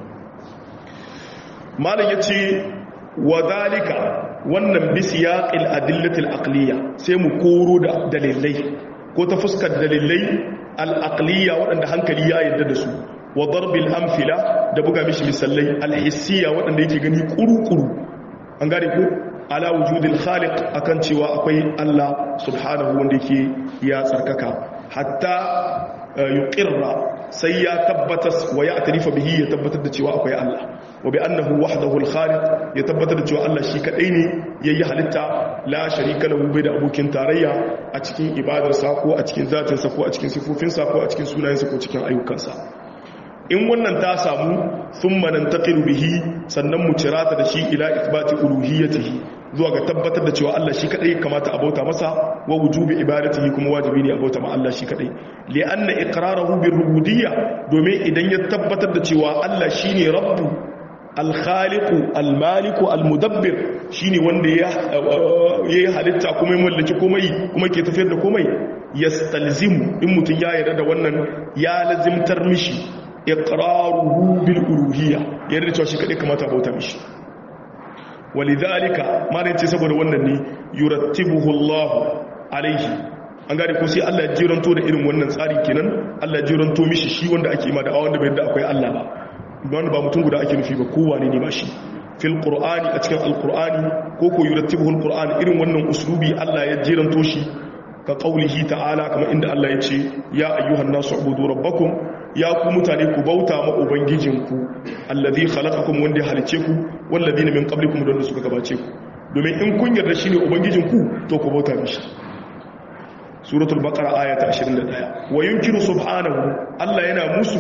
malam yace wa zalika wannan bi siyaqil adillatil aqliya sai mu koro da dalilai ko ta fuskar dalilai al aqliya waɗanda hankali ya yarda da su wa darbil amfila da buga mishi misalai alhissiya waɗanda yake gani kuru-kuru an gane ko ala wujudil khaliq akan cewa akwai Allah subhanahu wanda yake ya tsarkaka hatta yuqirra sai ya tabbatar wa ya tarifa bihi ya tabbatar da cewa akwai Allah wa bi annahu wahdahu al-khaliq ya tabbatar da cewa Allah shi kadai ne yayi halitta la sharika lahu bai da abokin tarayya a cikin ibadarsa ko a cikin zatinsa ko a cikin sifofinsa ko a cikin sunayensa ko cikin ayyukansa in wannan ta samu sun manan taƙiru bihi sannan mu cirata da shi ila ikbati uluhiyyatihi zuwa ga tabbatar da cewa Allah shi kadai kamata a bauta masa wa wujubi ibadatihi kuma wajibi ne a bauta ma Allah shi kadai li anna iqrarahu bir rububiyya domin idan ya tabbatar da cewa Allah shine rabbu al-khaliqu al-maliku al-mudabbir shine wanda ya yi halitta kuma ya mallaki komai kuma ke tafiyar da komai yastalzimu in mutun ya yarda da wannan ya lazimtar mishi iqraruhu bil uluhiyya yarda cewa shi kadai kamata a bauta mishi walidhalika mana yace saboda wannan ne yurattibuhu Allah alaihi an gane ko sai Allah ya jiranto da irin wannan tsari kenan Allah ya jiranto mishi shi wanda ake ma da wanda bai da akwai Allah ba wanda ba mutum guda ake nufi ba kowa ne ne ba shi fil qur'ani a cikin alqur'ani ko ko yurattibuhu alqur'ani irin wannan uslubi Allah ya jiranto shi ka qaulihi ta'ala kamar inda Allah ya ce ya ayyuhan nasu ubudu rabbakum ya ku mutane ku bauta ma ubangijinku allazi khalaqakum wanda ya halice ku walladina min qablikum don suka gabace ku domin in kun yarda shine ubangijinku to ku bauta mishi suratul baqara ayata 21 wa yunkiru subhanahu Allah yana musu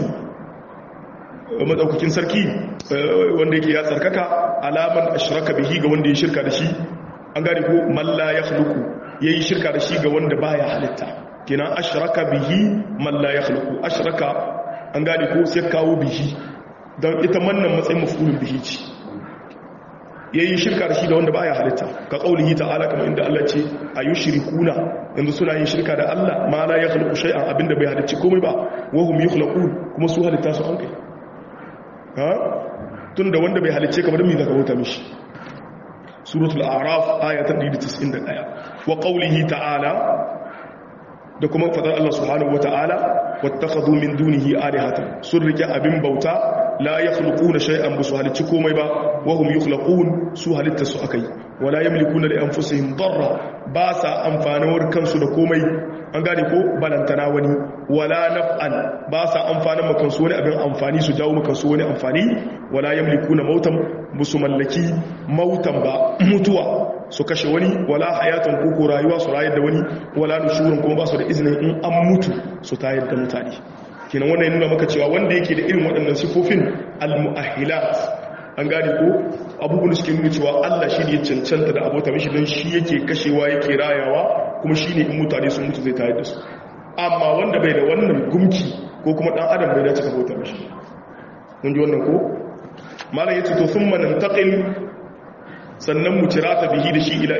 madaukakin sarki wanda yake ya tsarkaka alaman ashraka bihi ga wanda ya shirka da shi an gane ko man la yakhluqu yayi shirka da shi ga wanda baya halitta kina ashraka bihi man la yakhluqu ashraka an gane ko sai kawo bihi don ita mannan matsayin mafulun bihi ce yayi shirka da shi da wanda baya halitta ka kaulihi ta'ala kamar inda Allah ce ayushrikuna yanzu suna yin shirka da Allah ma la yakhluqu shay'an abinda bai halicci komai ba wa hum yukhlaqun kuma su halitta su an kai ha tunda wanda bai halicce kamar me zaka bauta mishi suratul a'raf ayatan 191 wa qawlihi ta'ala da kuma fadar Allah subhanahu wata'ala wattakhadhu min dunihi alihatan sun rike abin bauta la yakhluquna shay'an bisu halicci komai ba wa hum yukhlaqun su halitta su akai wala yamlikuna li anfusihim darra ba sa amfanawar kansu da komai an gane ko balantana wani wala naf'an ba sa amfanin makansu wani abin amfani su jawo makansu wani amfani wala yamlikuna mautan bisu mallaki mautan ba mutuwa su kashe wani wala hayatan koko rayuwa su rayar da wani wala nushurin kuma ba su da izinin in an mutu su tayar da mutane kenan wannan nuna maka cewa wanda yake da irin waɗannan sifofin almu'ahilat an gane ko abubuwan suke nuna cewa Allah shi ne ya cancanta da abota mishi don shi yake kashewa yake rayawa kuma shi ne in mutane sun mutu zai tayar da su amma wanda bai da wannan gumki ko kuma ɗan adam bai dace ka bauta mishi mun ji wannan ko malam yace to sun manantaqil sannan mu cira ta bihi da shi ila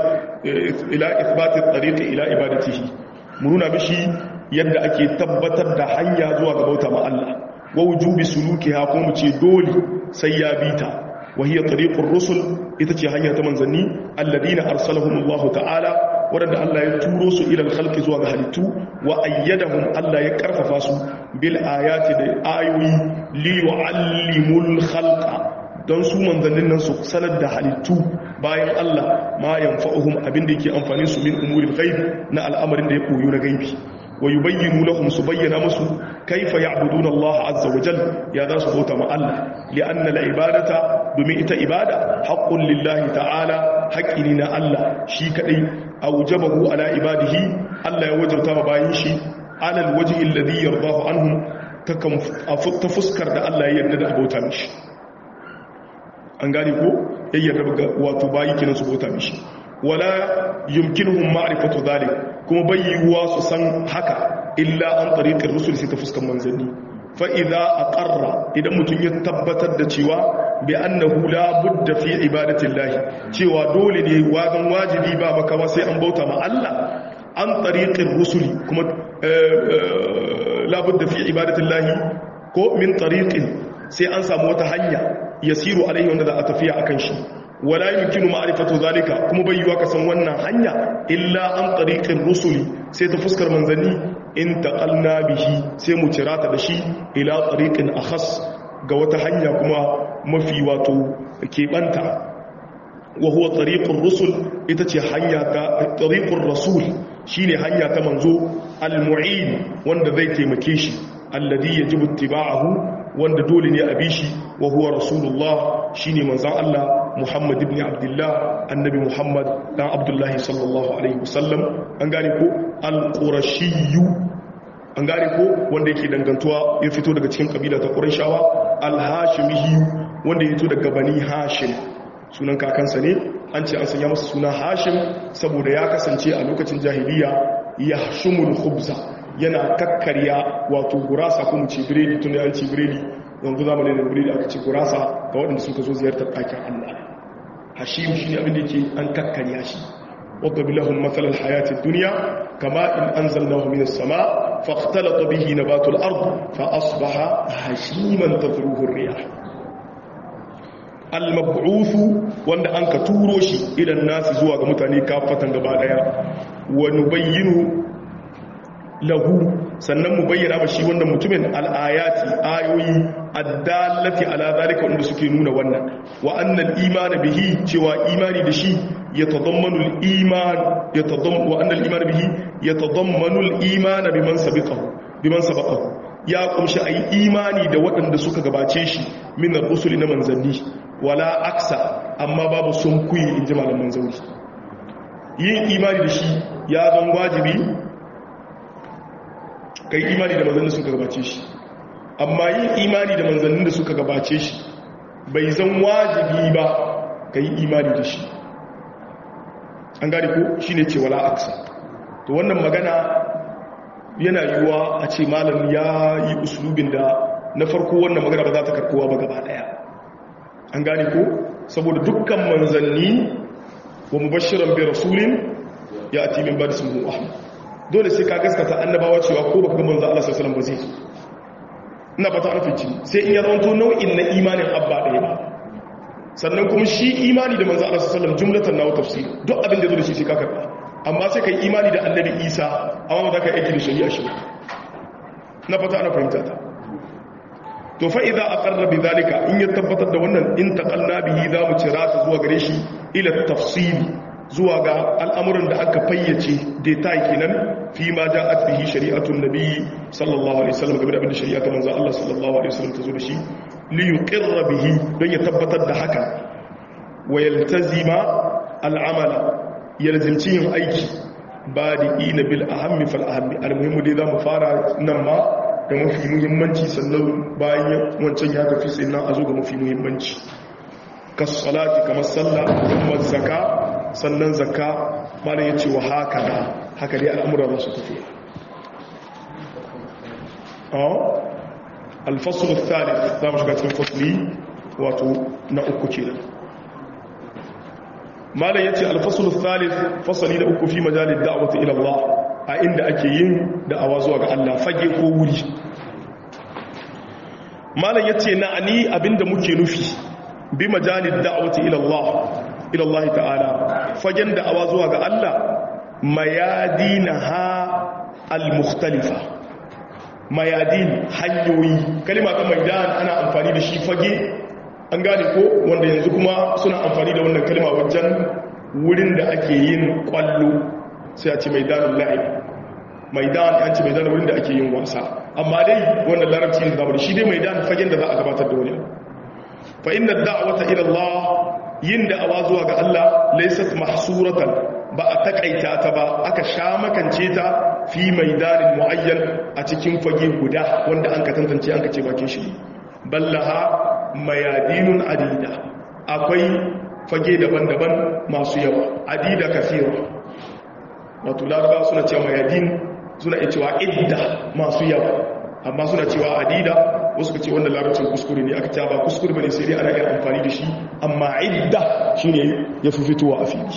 isbatin tsariƙi ila ibadatihi mu nuna mishi yadda ake tabbatar da hanya zuwa ga bauta ma Allah wa wujubi suluki ha ko mu ce dole sai ya bita wa hiya tariqur rusul ita ce hanya ta manzanni alladina arsalahumullahu ta'ala wadanda Allah ya turo su ila al zuwa ga halittu wa ayyadahum Allah ya karfafa su bil ayati da ayoyi li yu'allimul khalqa don su manzannin nan su sanar da halittu bayan Allah ma yanfa'uhum abinda yake amfani su min umuril ghaib na al'amarin da ya koyo na gaibi wa yubayyinu lahum su bayyana musu kaifa ya'buduna Allah azza wa jalla ya za su bauta ma Allah li'anna al-ibadata domin ita ibada haqqun lillahi ta'ala haqqi na Allah shi kadai awjabahu ala ibadihi Allah ya wajabta ma bayin shi ala al-wajhi alladhi yardahu anhum ta fuskar da Allah ya yarda da abota mishi an gane ko yayyar ga wato bayi kinan su bauta mishi wala yumkinuhum ma'rifatu dhalik kuma bayyuwa su san haka illa an tariqir rusul sai ta fuskan manzanni fa idza aqarra idan mutun ya tabbatar da cewa bi annahu la budda fi ibadati llahi cewa dole ne wagan wajibi ba makawa sai an bauta ma Allah an tariqir rusuli kuma la budda fi ibadati llahi ko min tariqin sai an samu wata hanya yasiru alaihi wanda za a tafiya akan shi wala yumkinu ma'rifatu zalika kuma bai yiwa ka san wannan hanya illa an tariqir rusuli sai ta fuskar manzanni in taqalna bihi sai mu cirata da shi ila tariqin akhas ga wata hanya kuma mafi wato keɓanta wa huwa tariqur rusul ita ce hanya ta tariqur rasul shine hanya ta manzo al-mu'in wanda zai taimake shi alladhi yajibu ittiba'ahu wanda dole ne a bi shi wa huwa rasulullah shine manzon Allah Muhammad ibn Abdullah annabi Muhammad dan Abdullah sallallahu alaihi wasallam an gane ko al-qurashiyyu an gane ko wanda yake dangantuwa ya fito daga cikin kabila ta Qurayshawa al-hashimiyyu wanda ya fito daga bani Hashim sunan kakansa ne an ce an sanya masa suna hashim saboda ya kasance a lokacin jahiliya ya shumul khubza yana kakkarya wato gurasa ko mu ce biredi tun da an ce biredi yanzu zamanin da biredi aka ce gurasa ga waɗanda suka zo ziyartar ɗakin Allah hashim shi ne abin da yake an kakkarya shi wadda bilahun matsalar hayatun duniya kama in an zalnahu minas sama fakhtalata bihi nabatul ard fa asbaha hashiman tadruhu riyah al-mab'uthu wanda an ka turo shi idan nasu zuwa ga mutane kafatan gaba daya wa nubayyinu lahu sannan mu bayyana ba shi wannan mutumin al-ayati ayoyi addallati ala zalika wanda suke nuna wannan wa annal iman bihi cewa imani da shi yatadammanu al-iman yatadammanu wa annal iman bihi yatadammanu al-iman biman sabiqahu biman sabaqahu ya kumshi ayi imani da waɗanda suka gabace shi min ar-rusuli na manzanni wala aksa amma babu sun kuyi in ji malaman zauri yin imani da shi ya zan wajibi kai imani da manzannin suka gabace shi amma yin imani da manzannin da suka gabace shi bai zan wajibi ba ka yi imani da shi an gane ko shi ne ce wala aksa to wannan magana yana yiwuwa a ce malam ya yi usulubin da na farko wannan magana ba za ta karkowa ba gaba daya an gane ko saboda dukkan manzanni wa mubashiran bi rasulin ya ati min ba'di ismihi ahmad dole sai ka gaskata annabawa cewa ko baka ga manzo Allah sallallahu alaihi wasallam ba zai ina fata an fice sai in ya zanto nau'in na imanin abba ɗaya ba sannan kuma shi imani da manzo Allah sallallahu alaihi wasallam jumlatan na tafsir duk abin da zo da shi sai ka karba amma sai kai imani da annabi Isa amma ba za ka aiki da shari'a shi na fata ana fahimta ta to fa idza aqarra bi zalika in ya tabbatar da wannan in taqalla bihi za mu cira ta zuwa gare shi ila tafsili zuwa ga al'amuran da aka fayyace detail kenan fi ma ja'at bihi shari'atun nabi sallallahu alaihi wasallam game da abin da shari'a ta manzo Allah sallallahu alaihi wasallam ta zo da shi li yuqirra bihi don ya tabbatar da haka wa yaltazima al'amala yalzimci yin aiki badi'ina bil ahammi fal ahammi almuhimmu dai zamu fara nan ma da mafi muhimmanci sannan bayan wancan ya tafi sai nan a zo ga mafi muhimmanci kasalati kamar sallah kuma zakka sannan zakka malam ya ce wa haka da haka dai al'amura za su tafi alfasul thalith za mu shiga cikin fasuli wato na uku ke malam ya ce alfasul thalith fasali da uku fi majalin da'awata ila Allah a inda ake yin da'awa zuwa ga Allah fage ko wuri malam ya ce na'ani abinda muke nufi bi majalin da'awata ila Allah ila Allah ta'ala fagen da'awa zuwa ga Allah mayadinaha al-mukhtalifa mayadin hanyoyi kalima ta maidan ana amfani da shi fage an gane ko wanda yanzu kuma suna amfani da wannan kalima wajen wurin da ake yin kwallo sai a ce maidanun la'ib maidan an ce maidan wurin da ake yin wasa amma dai wannan larabci da zamu shi dai maidan fagen da za a gabatar da wani fa inna da'wata ila Allah yin da'awa zuwa ga Allah laysat mahsuratan ba a takaita ta ba aka sha makance ta fi maidanin muayyan a cikin fage guda wanda an ka tantance an ka ce bakin shi ballaha mayadinun adida akwai fage daban-daban masu yawa adida kasira wato laraba suna cewa mayadin suna iya cewa idda masu yawa amma suna cewa adida wasu ka ce wannan larabcin kuskure ne aka ba kuskure bane sai dai ana iya amfani da shi amma idda shine ya fi fitowa a fili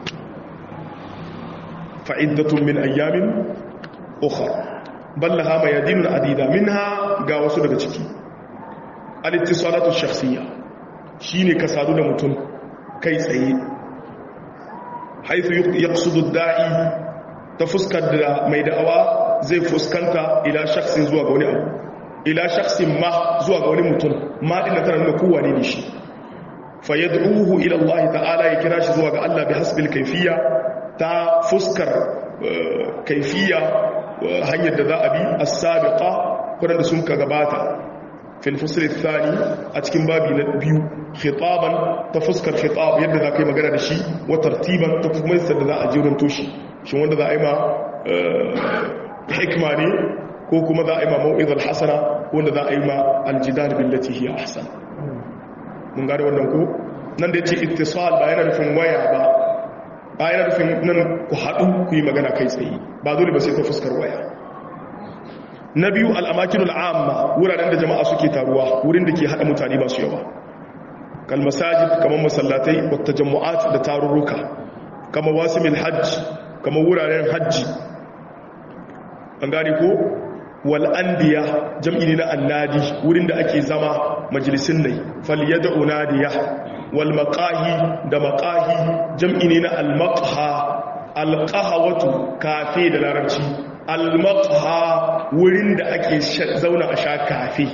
fa'iddatun min ayyamin ukhra ballaha mayadinun adida minha ga wasu daga ciki al-ittisalatu shakhsiyya shine ka sadu da mutum kai tsaye haythu yaqsudu ad-da'i ta fuskar da mai da'awa zai fuskanta ila shakhsin zuwa ga wani abu ila shakhsin ma zuwa ga wani mutum ma din tana nuna kowa ne shi fa yad'uhu ila Allah ta'ala ya kira shi zuwa ga Allah bi hasbil kayfiyya ta fuskar kayfiyya hanyar da za a bi as-sabiqa kuran da sun ka gabata fil fasl ath-thani a cikin babi na biyu khitaban ta fuskar khitab yadda za ka yi magana da shi wa tartiban ta kuma yadda za a jirin toshi shin wanda za a yi ma hikma ne ko kuma za a yi ma mau'izar hasana wanda za a yi ma aljidar billati hiya ahsan mun gane wannan ko nan da yace ittisal ba yana nufin waya ba ba yana nufin nan ku haɗu ku yi magana kai tsaye ba dole ba sai ta fuskar waya na biyu al'amakinul amma wuraren da jama'a suke taruwa wurin da ke haɗa mutane masu yawa kalmasajid kamar masallatai wata jama'at da tarurruka kama wasimil hajji kama wuraren hajji an gane ko wal'andiya jam'i ne na annadi wurin da ake zama majalisun nai faliyada unadiya wal maqahi da maqahi jam'i ne na al-maqha al-qahwatu kafe da larabci al-maqha wurin da ake zauna a sha kafe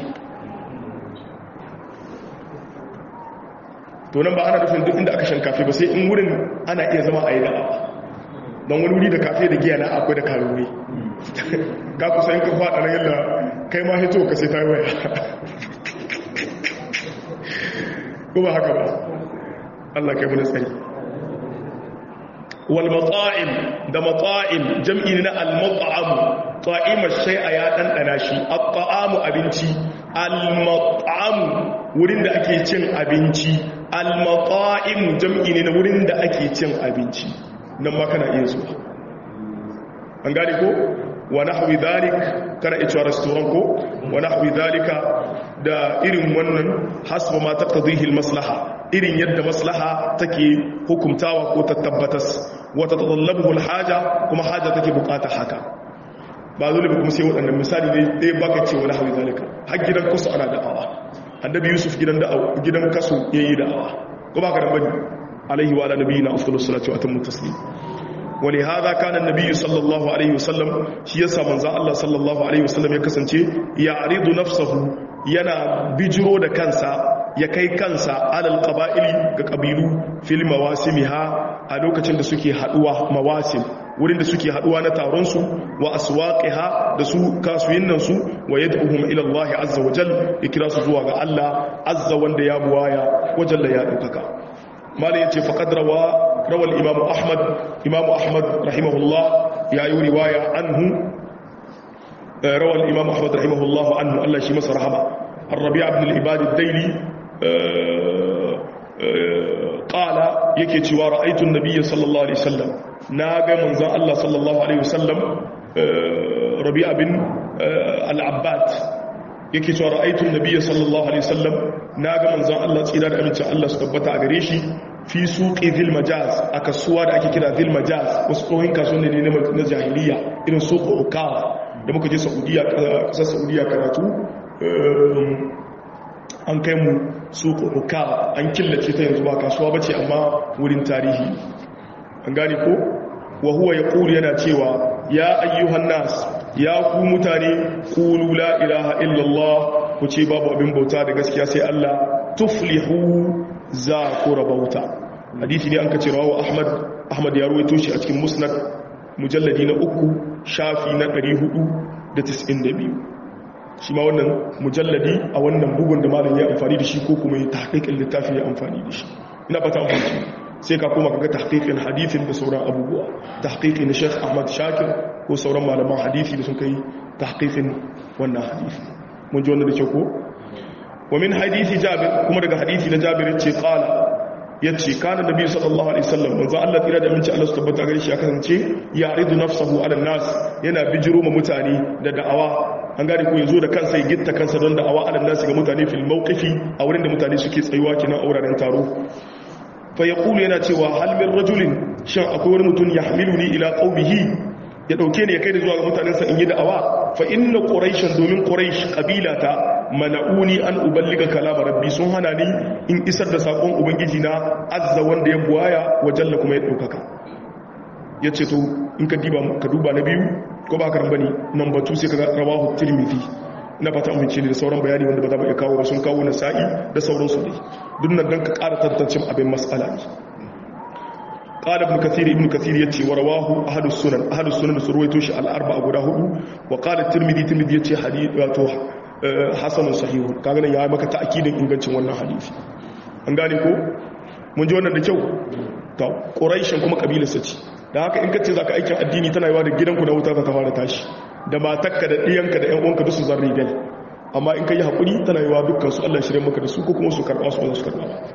to nan ba ana nufin duk inda aka shan kafe ba sai in wurin ana iya zama a yi da'awa don wani wuri da kafe da giya na akwai da karuwa ka kusa yin kafa a yadda kai ma hito ka sai ta waya ko ba haka ba Allah kai muna tsari wal mata'im da mata'im jam'i na al mat'am ta'ima shay'a ya dandana shi at-ta'amu abinci al mat'am wurin da ake cin abinci al mata'im jam'i ne na wurin da ake cin abinci nan ma kana iya zuwa an gane ko wa nahwi dhalik kana iya cewa restaurant ko wa nahwi dhalika da irin wannan hasba ma taqdihi al-maslaha irin yadda maslaha take hukumtawa ko ta tabbatas wa tatatallabu al-haja kuma haja take bukata haka ba dole ba kuma sai waɗannan misali ne ɗaya baka ce wa nahwi dhalika har gidan kasu ana da'awa annabi yusuf gidan da'awa gidan kasu yayi da'awa ko baka da bane alaihi wa ala nabiyina afdalus salatu wa atammu taslim ولهذا كان النبي صلى الله عليه وسلم shi yasa manzo Allah sallallahu alaihi wasallam ya kasance ya aridu nafsahu yana bijiro da kansa ya kai kansa alal qaba'ili ga kabilu fil mawasimiha a lokacin da suke haduwa mawasim wurin da suke haduwa na taron su wa aswaqiha da su kasuyin su wa yad'uhum ila Allah azza wa jalla ikra su zuwa ga Allah azza wanda ya buwaya wajalla ya daukaka malai yace faqad rawa روى الإمام أحمد إمام أحمد رحمه الله يا رواية عنه روى الإمام أحمد رحمه الله عنه الله شي مصر رحمه الربيع بن العباد الديلي قال yake cewa ra'aytu an-nabiy sallallahu alaihi wasallam naga manzon Allah sallallahu alaihi wasallam Rabi'a bin al-Abbad yake cewa ra'aytu an-nabiy sallallahu alaihi wasallam naga manzon Allah tsira da amincin Allah su tabbata a gare shi fi suƙi zil majaz a kasuwa da ake kira zil majaz wasu tsohon kasuwanni ne na jahiliya irin suƙo ukawa da muka je saudiya ƙasar saudiya karatu an kai mu suƙo ukawa an killace ta yanzu ba kasuwa ba ce amma wurin tarihi an gane ko wa huwa ya ƙuri yana cewa ya ayyuhan nas ya ku mutane ƙulu la ilaha illallah ku ce babu abin bauta da gaskiya sai Allah tuflihu za ku rabauta hadisi ne an ka ce rawa ahmad ahmad ya ruwaito shi a cikin musnad mujalladi na uku shafi na 492 shi ma wannan mujalladi a wannan bugun da malam ya amfani da shi ko kuma ya tahqiqin littafi ya amfani da shi ina fata amfani sai ka koma kaga tahqiqin hadisin da sauran abubuwa tahqiqin na Sheikh Ahmad Shakir ko sauran malaman hadisi da sun kai tahqiqin wannan hadisi mun ji wannan da ke ko ومن حديث جابر كما daga hadisi na Jabir yace qala yace kana nabi sallallahu alaihi wasallam manzo Allah tira da minci Allah su tabbata gare shi ya kasance ya ridu nafsahu ala nas yana bijiro ma mutane da da'awa an gane ko yazo da kansa ya gitta kansa don da'awa ala nas ga mutane fil mawqifi a wurin da mutane suke tsayuwa kina auraren taro fa yaqulu yana cewa hal min rajulin shin akwai wani mutum ya hamiluni ila qaumihi ya dauke ni ya kai da zuwa ga mutanensa in yi da'awa fa inna quraishan domin quraish qabilata mana'uni an uballiga kalama rabbi sun hana ni in isar da sakon ubangiji na azza wanda ya buwaya wajalla kuma ya daukaka yace to in ka diba ka duba na biyu ko ba karan bane number 2 sai ka rawahu tirmidhi na fata amince ne da sauran bayani wanda ba za mu iya kawo ba sun kawo na sa'i da sauransu dai duk nan dan ka ƙara tantance abin mas'ala ne قال ابن كثير ابن كثير يتي ورواه أهل السنن أهل السنن سرويتوش الأربعة قراه وقال الترمذي ترمذي يتي حديث واتوه hasanun sahihu kaga ya maka ta'kidin ingancin wannan hadisi an gane ko mun ji wannan da kyau to quraishin kuma kabilarsa ce dan haka in ka ce zaka aikin addini tana yawa da gidanku da wuta ta fara tashi da matakka da diyanka da ƴan uwanka duk su zarri gal amma in ka yi hakuri tana yawa dukkan su Allah shirye maka da su ko kuma su karba su ba su karba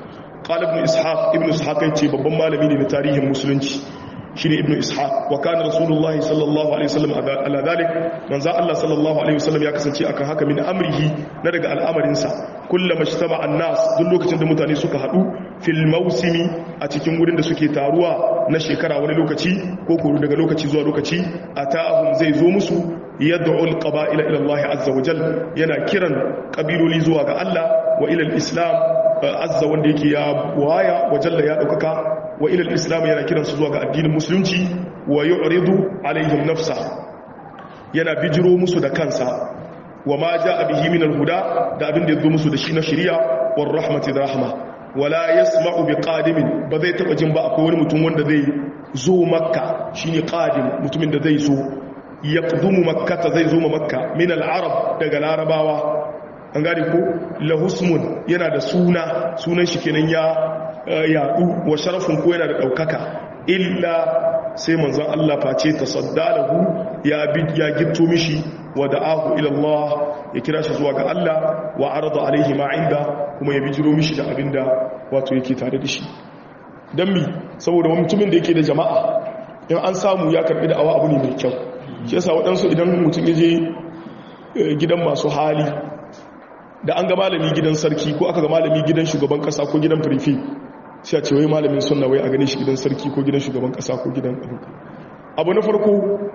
qala ibn ishaq ibn ishaq yace babban malami ne na tarihin musulunci shine ibn ishaq wa kana rasulullahi sallallahu alaihi wasallam ala dhalik manzo Allah sallallahu alaihi wasallam ya kasance akan haka min amrihi na daga al'amarinsa kullama ijtama an-nas duk lokacin da mutane suka hadu fil mawsimi a cikin wurin da suke taruwa na shekara wani lokaci ko ko daga lokaci zuwa lokaci ata'ahum zai zo musu yad'u al-qaba'ila ila Allah azza wa jal yana kiran kabiloli zuwa ga Allah wa ila al-islam azza wanda yake ya waya wa jalla ya daukaka wa ila al-islam yana kiran su zuwa ga addinin musulunci wa yu'ridu alaihim nafsa yana bijiro musu da kansa wa ma ja'a bihi min al-huda da abin da yazo musu da shi na shari'a war rahmati da rahma wala yasma'u bi qadimin ba zai taba jin ba akwai wani mutum wanda zai zo makka shine qadim mutumin da zai zo yaqdumu makkata zai zo makka min al-arab daga larabawa an gane ko lahusmun yana da suna sunan shi kenan ya yadu wa sharafin ko yana da daukaka illa sai manzon Allah face tasaddalahu ya bi ya gitto mishi wa da'ahu ila Allah ya kira shi zuwa ga Allah wa arada alaihi ma inda kuma ya bijiro mishi da abinda wato yake tare da shi dan mi saboda mutumin da yake da jama'a in an samu ya karbi da awa abu ne mai kyau shi yasa waɗansu idan mutum ya je gidan masu hali da an ga malami gidan sarki ko aka ga malami gidan shugaban kasa ko gidan firifi sai a ce wai malamin sunna wai a gane shi gidan sarki ko gidan shugaban kasa ko gidan abuka abu na farko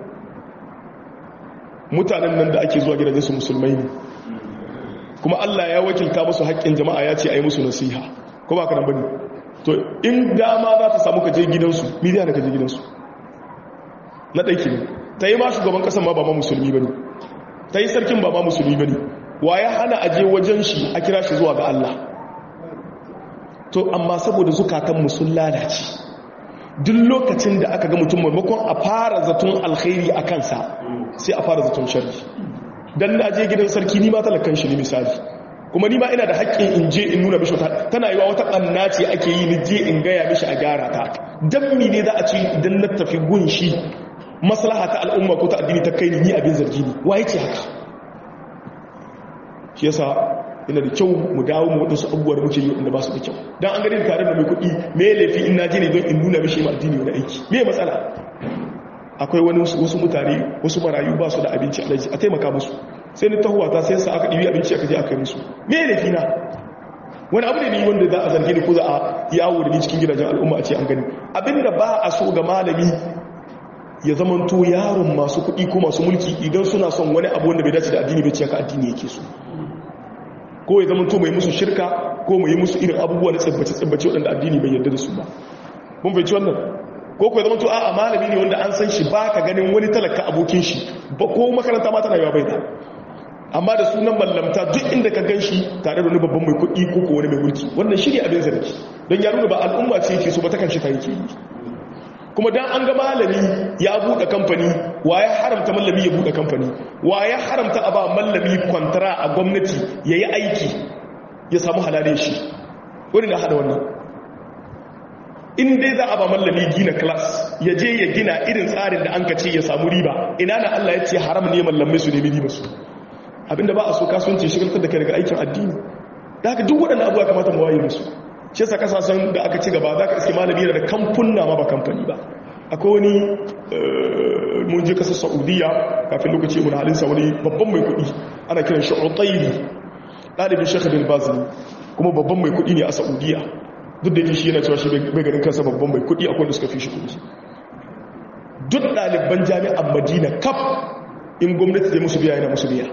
mutanen nan da ake zuwa gidajen su musulmai ne kuma Allah ya wakilta musu haƙƙin jama'a ya ce a yi musu nasiha ko ba ka nan bane to in dama za ta samu ka je gidansu midiya da ka je gidansu na ɗaiki ne ta yi ma shugaban ƙasan ma ba ma musulmi ba ne ta yi sarkin ba ma musulmi ba ne wa ya hana aje wajen shi a kira shi zuwa ga Allah to amma saboda zukatanmu sun lalace duk lokacin da aka ga mutum maimakon a fara zaton alkhairi a kansa sai a fara zaton sharri dan na je gidan sarki ni ma talakan shi ne misali kuma ni ma ina da haƙƙin in je in nuna mishi wata tana yiwa wata ɓanna ce ake yi ni je in gaya mishi a gyara ta dan mi ne za a ce idan na tafi gun shi maslaha ta al'umma ko ta addini ta kai ni abin zargi ne wa yake haka shi yasa ina da kyau mu dawo mu wadansu abubuwa da muke yi wanda ba su da kyau dan an gani tare da mai kuɗi me laifi in na je ne don in nuna mishi ma addini wani aiki me matsala akwai wani wasu mutane wasu marayu ba su da abinci alaji a taimaka musu sai ni tahuwa ta sai sa aka ɗibi abinci aka je aka yi musu me laifi na wani abu ne ni wanda za a zarge ni ko za a yawo da ni cikin gidajen al'umma a ce an gani abinda ba a so ga malami ya zamanto yaron masu kuɗi ko masu mulki idan suna son wani abu wanda bai dace da addini bai ce ka addini yake so ko ya zamanto mai musu shirka ko mai musu irin abubuwa na tsibbace-tsibbace waɗanda addini bai yarda da su ba mun bai ci wannan ko ko ya zamanto a'a malami ne wanda an san shi ba ka ganin wani talaka abokin shi ba ko makaranta ma tana yawa bai da amma da sunan mallamta duk inda ka gan shi tare da wani babban mai kuɗi ko ko wani mai mulki wannan shi ne abin zargi don ya nuna ba al'umma ce yake so ba ta kan shi ta yake yi kuma dan an ga malami ya buɗe kamfani wa ya haramta mallami ya buɗe kamfani wa ya haramta a ba mallami kwantara a gwamnati ya yi aiki ya samu halalin shi wani na haɗa wannan in dai za a ba mallami gina class ya je ya gina irin tsarin da an ka ce ya samu riba ina na Allah ya ce haram ne mallamai su nemi riba su abinda ba a so kasuwanci shigaltar da kai daga aikin addini da haka duk waɗanda abuwa kamata mu waye musu shi yasa kasashen da aka ci gaba za ka iske malami da kamfunna ma ba kamfani ba akwai wani mun je kasar saudiya kafin lokaci mun halinsa wani babban mai kuɗi ana kiran shi utairi ɗalibin shekha bin bazini kuma babban mai kuɗi ne a saudiya duk da yake shi yana cewa shi bai ganin kansa babban mai kuɗi akwai da suka fi shi kuɗi duk ɗaliban jami'an madina kaf in gwamnati zai musu biya yana musu biya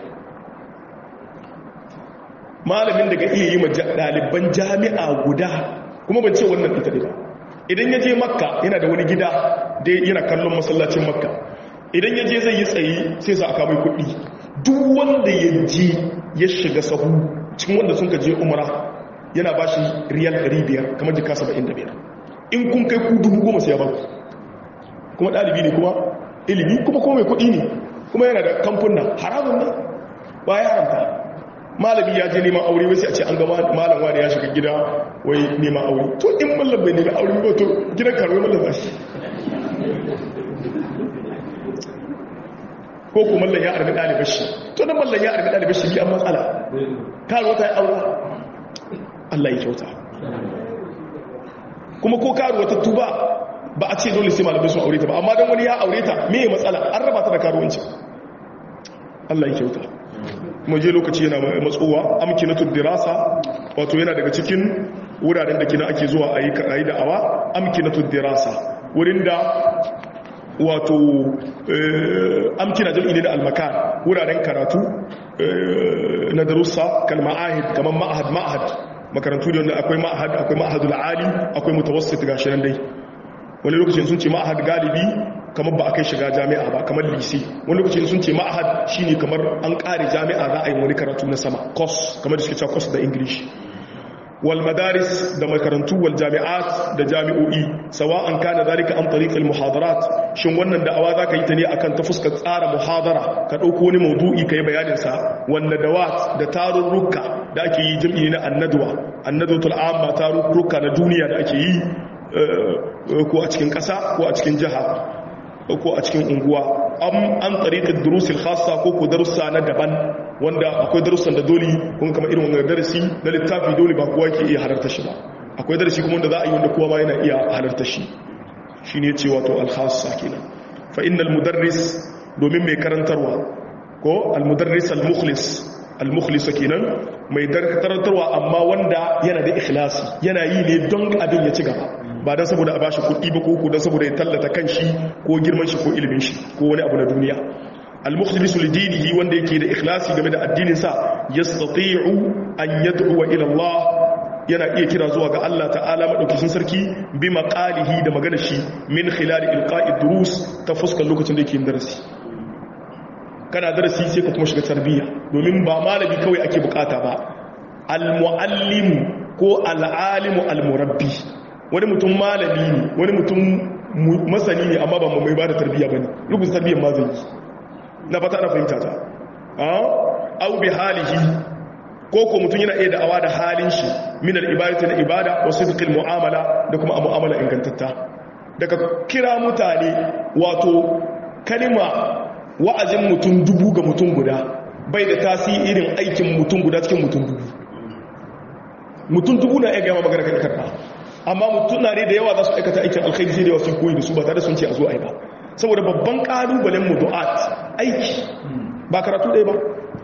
malamin daga iya yi ɗaliban jami'a guda kuma ban ce wannan ita ne ba idan ya je makka yana da wani gida da yana kallon masallacin makka idan ya je zai yi tsaye sai sa aka mai kuɗi duk wanda ya je ya shiga sahu cikin wanda sun ka je umara yana ba shi riyal 500 kamar jika 75 in kun kai ku dubu goma sai ya ba ku kuma ɗalibi ne kuma ilimi kuma kuma mai kuɗi ne kuma yana da kamfuna haramun ne ba ya haramta malami ya je neman aure wasu a ce an ga malam wani ya shiga gida wai neman aure to in mallam bai neman aure ba to gidan karuwa mallam ba shi ko ku mallam ya arbi ɗalibar shi to da mallam ya arbi ɗalibar shi biyan matsala karuwa ta yi aure Allah ya kyauta kuma ko karuwa ta tuba ba a ce dole sai malamai sun aure ta ba amma dan wani ya aure ta me matsala an raba ta da karuwanci Allah ya kyauta kuma je lokaci yana matsowa amkinatud dirasa wato yana daga cikin wuraren da kina ake zuwa a yi karayi da awa amkinatud dirasa wurin da wato amkina jam'i ne da almakan wuraren karatu na darussa kalma ahid kamar ma'ahad ma'ahad makarantu da wanda akwai ma'ahad akwai ma'ahadul ali akwai mutawassit gashi nan dai wani lokacin sun ce ma'ahad galibi kamar ba a kai shiga jami'a ba kamar lise wani lokacin sun ce ma'ahad shine kamar an kare jami'a za a yi wani karatu na sama course kamar da suke cewa course da english wal madaris da makarantu wal jami'at da jami'o'i sawa'an kana zalika an tariq al muhadarat shin wannan da'awa zaka yi ta ne akan ta fuskar tsara muhadara ka dauko wani maudu'i kai bayanin sa wanda dawat da tarurruka da ake yi jami'i na annadwa annadwatul amma tarurruka na duniya da ake yi ko a cikin ƙasa ko a cikin jiha ko a cikin unguwa an tsariƙar durusil khasa ko ko darussa na daban wanda akwai darussan da dole kun kama irin wannan darasi na littafi dole ba kowa ke iya halarta shi ba akwai darasi kuma wanda za a yi wanda kowa ba yana iya halarta shi shi ne ce wato alkhasa kenan fa innal mudarris domin mai karantarwa ko almudarris almukhlis almukhlis kenan mai karantarwa amma wanda yana da ikhlasi yana yi ne don abin ya ci gaba ba don saboda a bashi kuɗi ba ko don saboda ya tallata kan shi ko girman shi ko ilimin shi ko wani abu na duniya al-mukhlisu lidinihi wanda yake da ikhlasi game da addinin sa yastati'u an yad'u ila Allah yana iya kira zuwa ga Allah ta'ala madaukakin sarki bi maqalihi da magana shi min khilal ilqa'i durus ta fuskar lokacin da yake yin darasi kana darasi sai ka kuma shiga tarbiyya domin ba malami kawai ake bukata ba al-muallimu ko al-alimu al-murabbi wani mutum malami ne wani mutum masani ne amma ba mu mai ba da tarbiyya ba ne rubuta tarbiyyar ma zai yi na fata na fahimta ta au bi halihi ko ko mutum yana iya da'awa da halin shi min al-ibadati na ibada wa sidqil mu'amala da kuma a mu'amala ingantatta daga kira mutane wato kalima wa'azin mutum dubu ga mutum guda bai da tasirin aikin mutum guda cikin mutum dubu mutum dubu na iya gama magana kan karba amma mutum na ne da yawa za su aikata aikin alkhairi sai da yawa sun koyi da su ba tare sun ce a zo a yi ba saboda babban kalubalen mu du'at aiki ba karatu ɗaya ba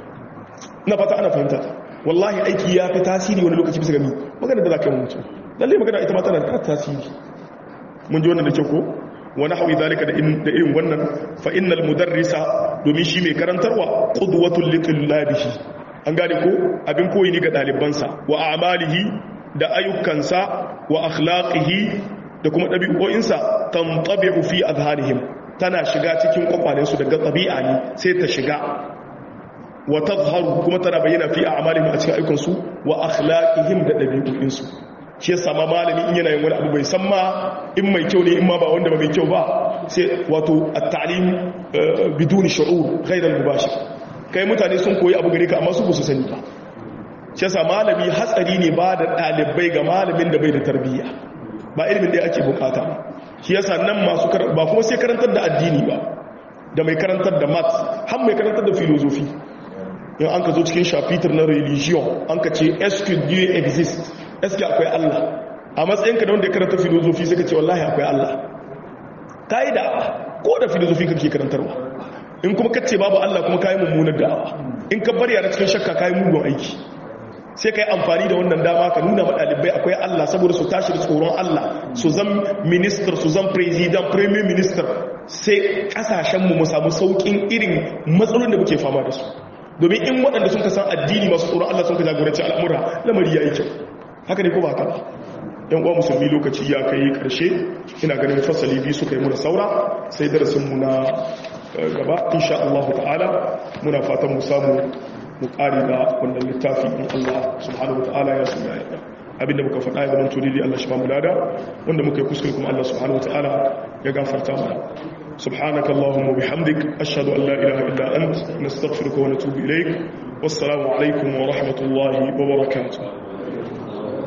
na fata ana fahimta wallahi aiki ya fi tasiri wani lokaci bisa gami magana da za ka yi mutum lallai magana ita ma tana da tasiri mun ji wannan da kyau ko wani hawi zalika da irin wannan fa innal mudarrisa domin shi mai karantarwa qudwatul litullabihi an gane ko abin koyi ne ga ɗalibansa wa a'malihi da ayyukansa wa akhlaqihi da kuma ɗabi'o'insa tantabi'u fi azhanihim tana shiga cikin kwakwalensu daga ɗabi'a ne sai ta shiga wa tazharu kuma tana bayyana fi a'malihim a cikin ayyukansu wa akhlaqihim da ɗabi'o'insu shi yasa ma malami in yana yin wani abu bai san ma in mai kyau ne in ma ba wanda ba mai kyau ba sai wato at-ta'lim biduni shu'ur ghayr al-mubashir kai mutane sun koyi abu gare ka amma su ba su sani ba shi yasa malami hatsari ne ba da ɗalibai ga malamin da bai da tarbiyya ba ilimin da ake bukata shi yasa nan masu ba kuma sai karantar da addini ba da mai karantar da maths har mai karantar da philosophy in an ka zo cikin shafitar na religion an ka ce est dieu exist est akwai Allah a matsayinka da wanda ya karanta philosophy sai ka ce wallahi akwai Allah kai da ko da philosophy kake karantarwa in kuma kace babu Allah kuma kai mummunar da'awa in ka bari yana cikin shakka kai mugun aiki sai ka yi amfani da wannan dama ka nuna maɗalibai akwai Allah saboda su tashi da tsoron Allah su zan minister su zan president premier minister sai ƙasashenmu mu samu sauƙin irin matsalolin da muke fama da su domin in waɗanda sun ka san addini masu tsoron Allah sun ka jagoranci al'amura lamari ya yi kyau haka ne ko ba haka ba yan uwa musulmi lokaci ya kai ƙarshe ina ganin fasali biyu suka yi mu da saura sai darasinmu na gaba insha Allah ta'ala muna fatan mu samu mu ƙari da wannan littafi in Allah subhanahu wata'ala ya suna yadda abinda muka faɗa ya zama tuni Allah shi ba mu lada wanda muka yi kuskure kuma Allah subhanahu wata'ala ya gafarta mana subhanaka allahumma bihamdik ashhadu an la ilaha illa ant nastaghfiruka wa natubu ilaik wassalamu alaikum wa rahmatullahi wa barakatuh